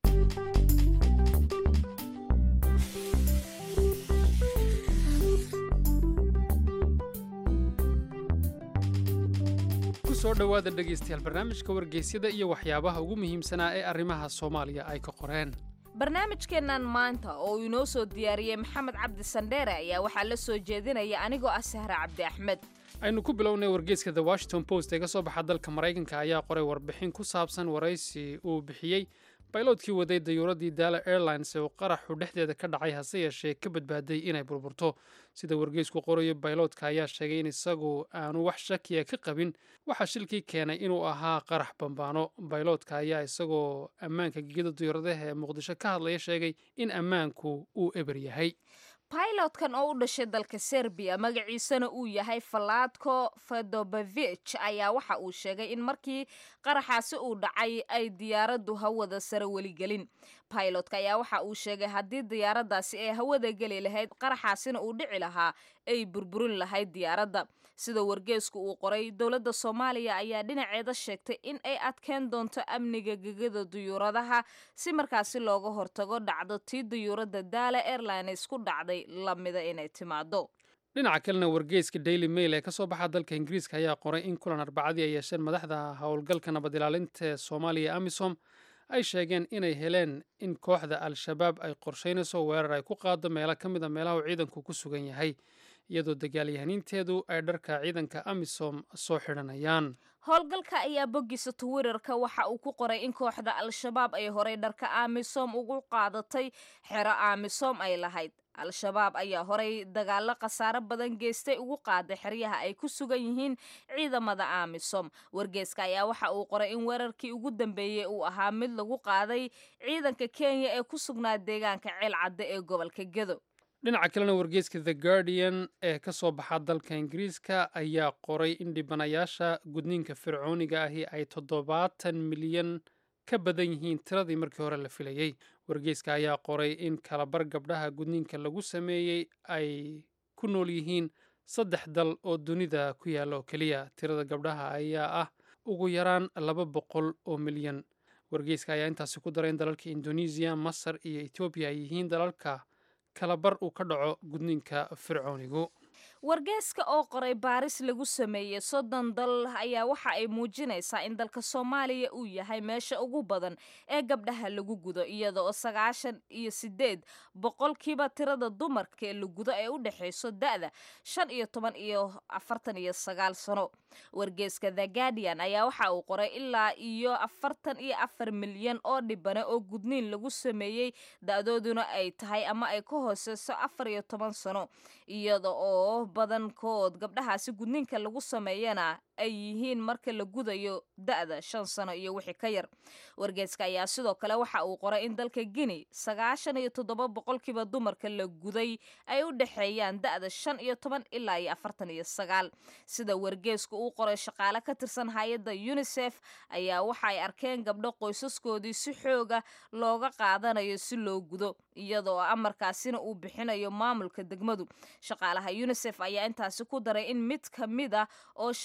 Speaker 4: kusoo dhowaada dhegaystayaal barnaamijka wargeysyada iyo waxyaabaha ugu muhiimsanaa ee arrimaha soomaaliya ay ka qoreen
Speaker 1: barnaamijkeennan maanta oo uu inoo soo diyaariyey maxamed cabdi sandheere ayaa waxaa la soo jeedinaya anigoo ah sahre cabdi axmed
Speaker 4: aynu ku bilownay wargeyska the washington post ee ka soo baxa dalka maraykanka ayaa qoray warbixin ku saabsan waraysi uu bixiyey bayloodkii waday dayuuradii daala airlines ee uu qaraxu dhexdeeda ka dhacay hase yeeshee ka badbaaday inay burburto sida wargeysku qorayo bayloodka ayaa sheegay in isagu aanu wax shakiya ka qabin waxaa shilkii keenay inuu ahaa qarax bambaano bayloodka ayaa isagoo ammaanka gegida dayuuradaha ee muqdisho ka hadlaya sheegay in ammaanku uu eber yahay
Speaker 1: bailotkan oo u dhashay dalka serbiya magaciisana uu yahay faladko fedobevich ayaa waxa uu sheegay in markii qaraxaasi uu dhacay ay diyaaraddu hawada sare weligelin bailotka ayaa waxa uu sheegay haddii diyaaraddaasi ay hawada geli lahayd qaraxaasina uu dhici lahaa ay burburin lahayd diyaaradda sida wargeesku uu qoray dowladda soomaaliya ayaa dhinaceeda sheegtay in ay adkeen doonto amniga gegada duyuuradaha si markaasi looga hortago dhacdo tii duyuuradda daala airlines ku dhacday lamida inay timaado
Speaker 4: dhinaca kalena wargeyska daily mail ee ka soo baxa dalka ingiriiska ayaa qoray in kulan arbacadii ay yeesheen madaxda howlgalka nabad ilaalinta ee soomaaliya amisom ay sheegeen inay heleen in kooxda al-shabaab ay qorshaynayso weerar ay ku qaado meelo ka mid a meelaha uu ciidanku ku sugan yahay iyadoo dagaalyahaniinteedu ay dharka ciidanka amisom soo xidhanayaan
Speaker 1: howlgalka ayaa boggiisa twitterka waxa uu ku qoray in kooxda al-shabaab ay horay dharka amisom ugu qaadatay xero amisom ay lahayd al-shabaab ayaa horay dagaalo khasaaro badan geystay ugu qaaday xeryaha ay ku sugan yihiin ciidamada amisom wargeeska ayaa waxa uu qoray in weerarkii ugu dambeeyey uu ahaa mid lagu qaaday ciidanka kenya ee ku sugnaa deegaanka ceel cadde ee gobolka gedo
Speaker 4: dhinaca kalena wargeyska the guardian ee ka soo baxa dalka ingiriiska ayaa qoray in dhibanayaasha gudniinka fircooniga ahi ay toddobaatan milyan ka badan yihiin tiradii markii hore la filayey wargeyska ayaa qoray in kalabar gabdhaha gudniinka lagu sameeyey ay ku nool yihiin saddex dal oo dunida ku yaalla oo keliya tirada gabdhaha ayaa ah ugu yaraan laba boqol oo milyan wargeyska ayaa intaasi ku daray in dalalka indonesiya masar iyo etoobiya ay yihiin dalalka kalabar uu ka dhaco gudniinka fircoonigu
Speaker 1: wargeeska oo qoray baaris lagu sameeyey soddon dal ayaa waxa ay muujinaysaa in dalka soomaaliya uu yahay meesha ugu badan ee gabdhaha lagu gudo iyada oo sagaashan iyo sideed boqolkiiba tirada dumarka ee la gudo ee u dhexayso da-da shan iyo toban iyo afartan iyo sagaal sano wargeeska the guardian ayaa waxa uu qoray ilaa iyo afartan iyo afar milyan oo dhibane oo gudniin lagu sameeyey da-dooduna ay tahay ama ay ka hooseyso afar iyo toban sano iyada oo badankood gabdhahaasi gudniinka lagu sameeyana ay yihiin marka la gudayo da-da shan sano iyo wixii ka yar wargeeska ayaa sidoo kale waxa uu qoray in dalka guinea sagaashan iyo toddoba boqolkiiba dumarka la guday ay u dhexeeyaan da-da shan iyo toban ilaa iyo afartan iyo sagaal sida wargeesku uu qoray shaqaale ka tirsan hay-adda unisef ayaa waxa ay arkeen gabdho qoysaskoodii si xooga looga qaadanayo si loo gudo iyadoo amarkaasina uu bixinayo maamulka degmadu shaqaalaha unisef ayaa intaasi ku daray in mid ka mid ah oo shan sano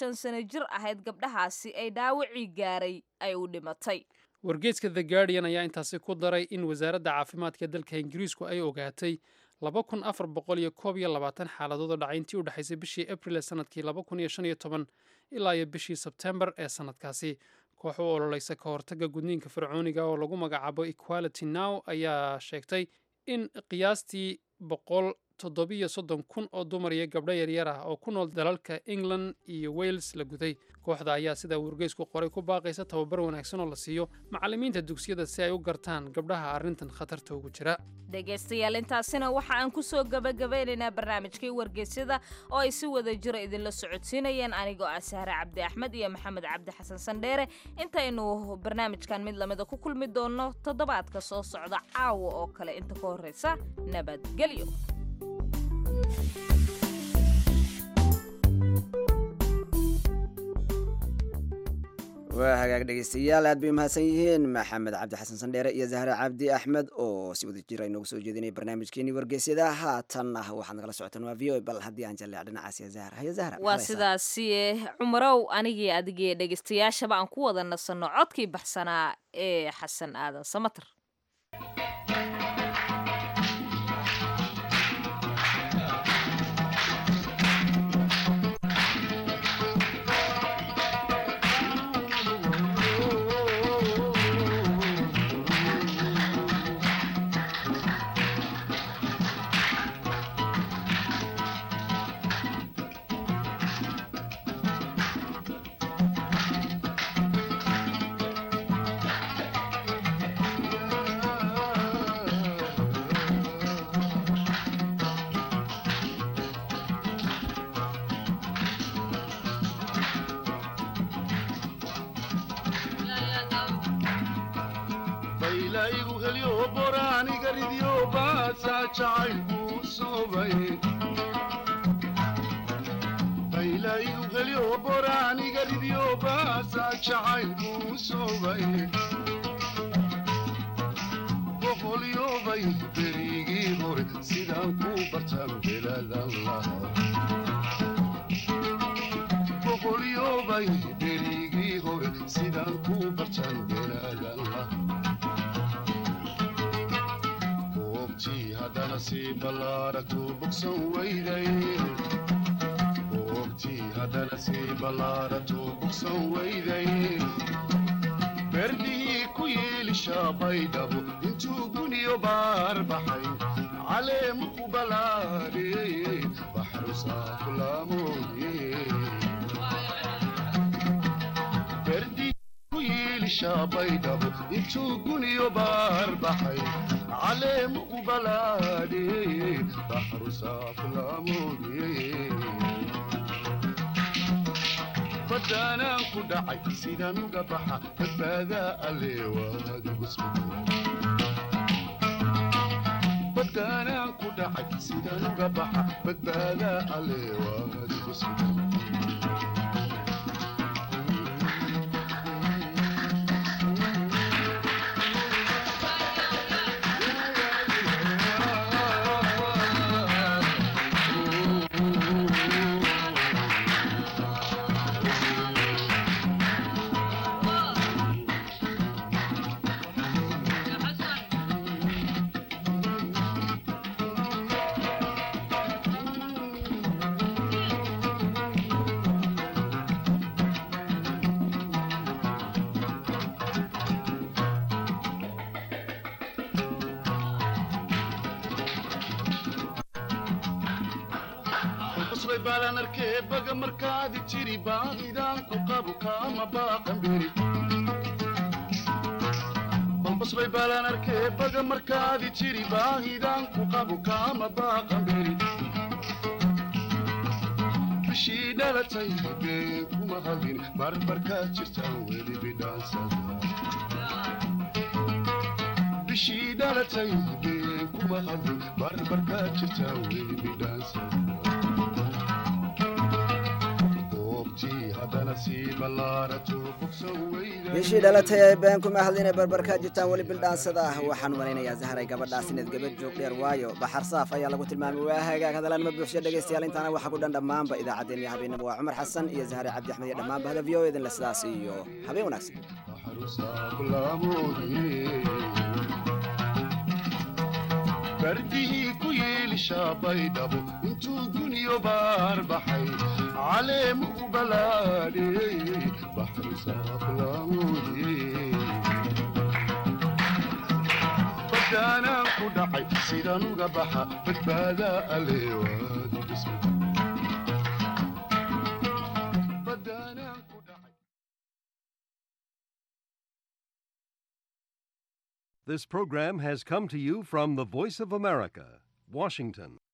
Speaker 1: jir ahayd gabdhahaasi ay dhaawacii gaaray ay u dhimatay
Speaker 4: wargeyska the guardian ayaa intaasi ku daray in wasaaradda caafimaadka dalka ingiriisku ay ogaatay laba kun afar boqol iyo koob iyo labaatan xaaladood oo dhacay intii u dhexaysay bishii abril ee sanadkii laba kun iyo shan iyo toban ilaa iyo bishii sebtembar ee sanadkaasi koox u ololeysa ka hortagga gudniinka fircooniga oo lagu magacaabo equality now ayaa sheegtay in qiyaastii boqol toddobiyo soddon kun oo dumar iyo gabdho yaryar ah oo ku nool dalalka england iyo wales la guday kooxda ayaa sidaa wargeysku qoray ku baaqaysa tababar wanaagsan oo la siiyo macallimiinta dugsiyada si ay u gartaan gabdhaha arrintan khatarta ugu jira
Speaker 1: dhegaystayaal intaasina waxa aan ku soo gabagabeynaynaa barnaamijkii wargeysyada oo ay si wada jira idinla socodsiinayeen anigoo ah sahre cabdi axmed iyo maxamed cabdi xasan sandheere intaynu barnaamijkan mid lamida ku kulmi doonno toddobaadka soo socda caawa oo kale inta ka horreysa nabadgelyo
Speaker 2: waa hagaag dhegeystayaal aad bay umahadsan yihiin maxamed cabdi xasan sandheere iyo zahre cabdi axmed oo si wada jira inoogu soo jeedinay barnaamijkeenii wargeysyada haatan ah waxaad nagala socotaan waa v o bal haddii aan jalleec dhinacaas ya zahra hayo zahra
Speaker 1: waa sidaasi cumarow anigii adigii dhegaystayaashaba aan ku wada nasanno codkii baxsanaa ee xasan aadan samater
Speaker 8: berdihii ku yeelisha baydhabo intuu guniyo baar baxay caleemu ku balaadhiyey baxrusaa kulaamoodye berdihii ku yeelisha baydhabo intuu guniyo baar baxay caleemu ku balaadhiyey baxrusaa kulaamoodye badaanaan ku dhacay sidaan uga baxa badbaadaa alleewaadigu badaanaan ku dhacay sidaan uga baxa badbaadaa alleewaadigu sugan baalan arkee baga markaadi jiri baadidaan ku qabu kaama baaqan beri balbasbay baalan arkee baga markaadi jiri baahidaan ku qabu kaama baaqan beri bishii dhalatay been kuma hadin barbarkaad jirtaan weli bidhaansada bishii dhalatay been kuma hadin barbarkaad jirtaan weli bidhaansada goobtii haddana sii ballaarato bogsan weyda
Speaker 2: bishii dhalatay ee been kuma hadline barbarkaa jirtaan weli bildhaansada ah waxaan u malaynayaa zaharay gabadhaas inaad gabad joog dheer waayo baxar saaf ayaa lagu tilmaamay waa hagaag hadalaan ma buuxsho dhegaystayaal intaana waxa ku dhan dhammaanba idaacaddeen iyo habeenimo waa cumar xasan iyo zahare cabdi axmed iyo dhammaanba hada v o edin le sidaas iyo habeen wanaagsan
Speaker 8: bardihii ku yeelishaa baydhabo intuu guniyo baar baxay caleemu u balaadhiyey baxrusaaqlaamoodiyey badaanaan ku dhacay sidaan uga baxa badbaadaa aleewaadu dhisma
Speaker 7: This program has come to you from the Voice of America, Washington.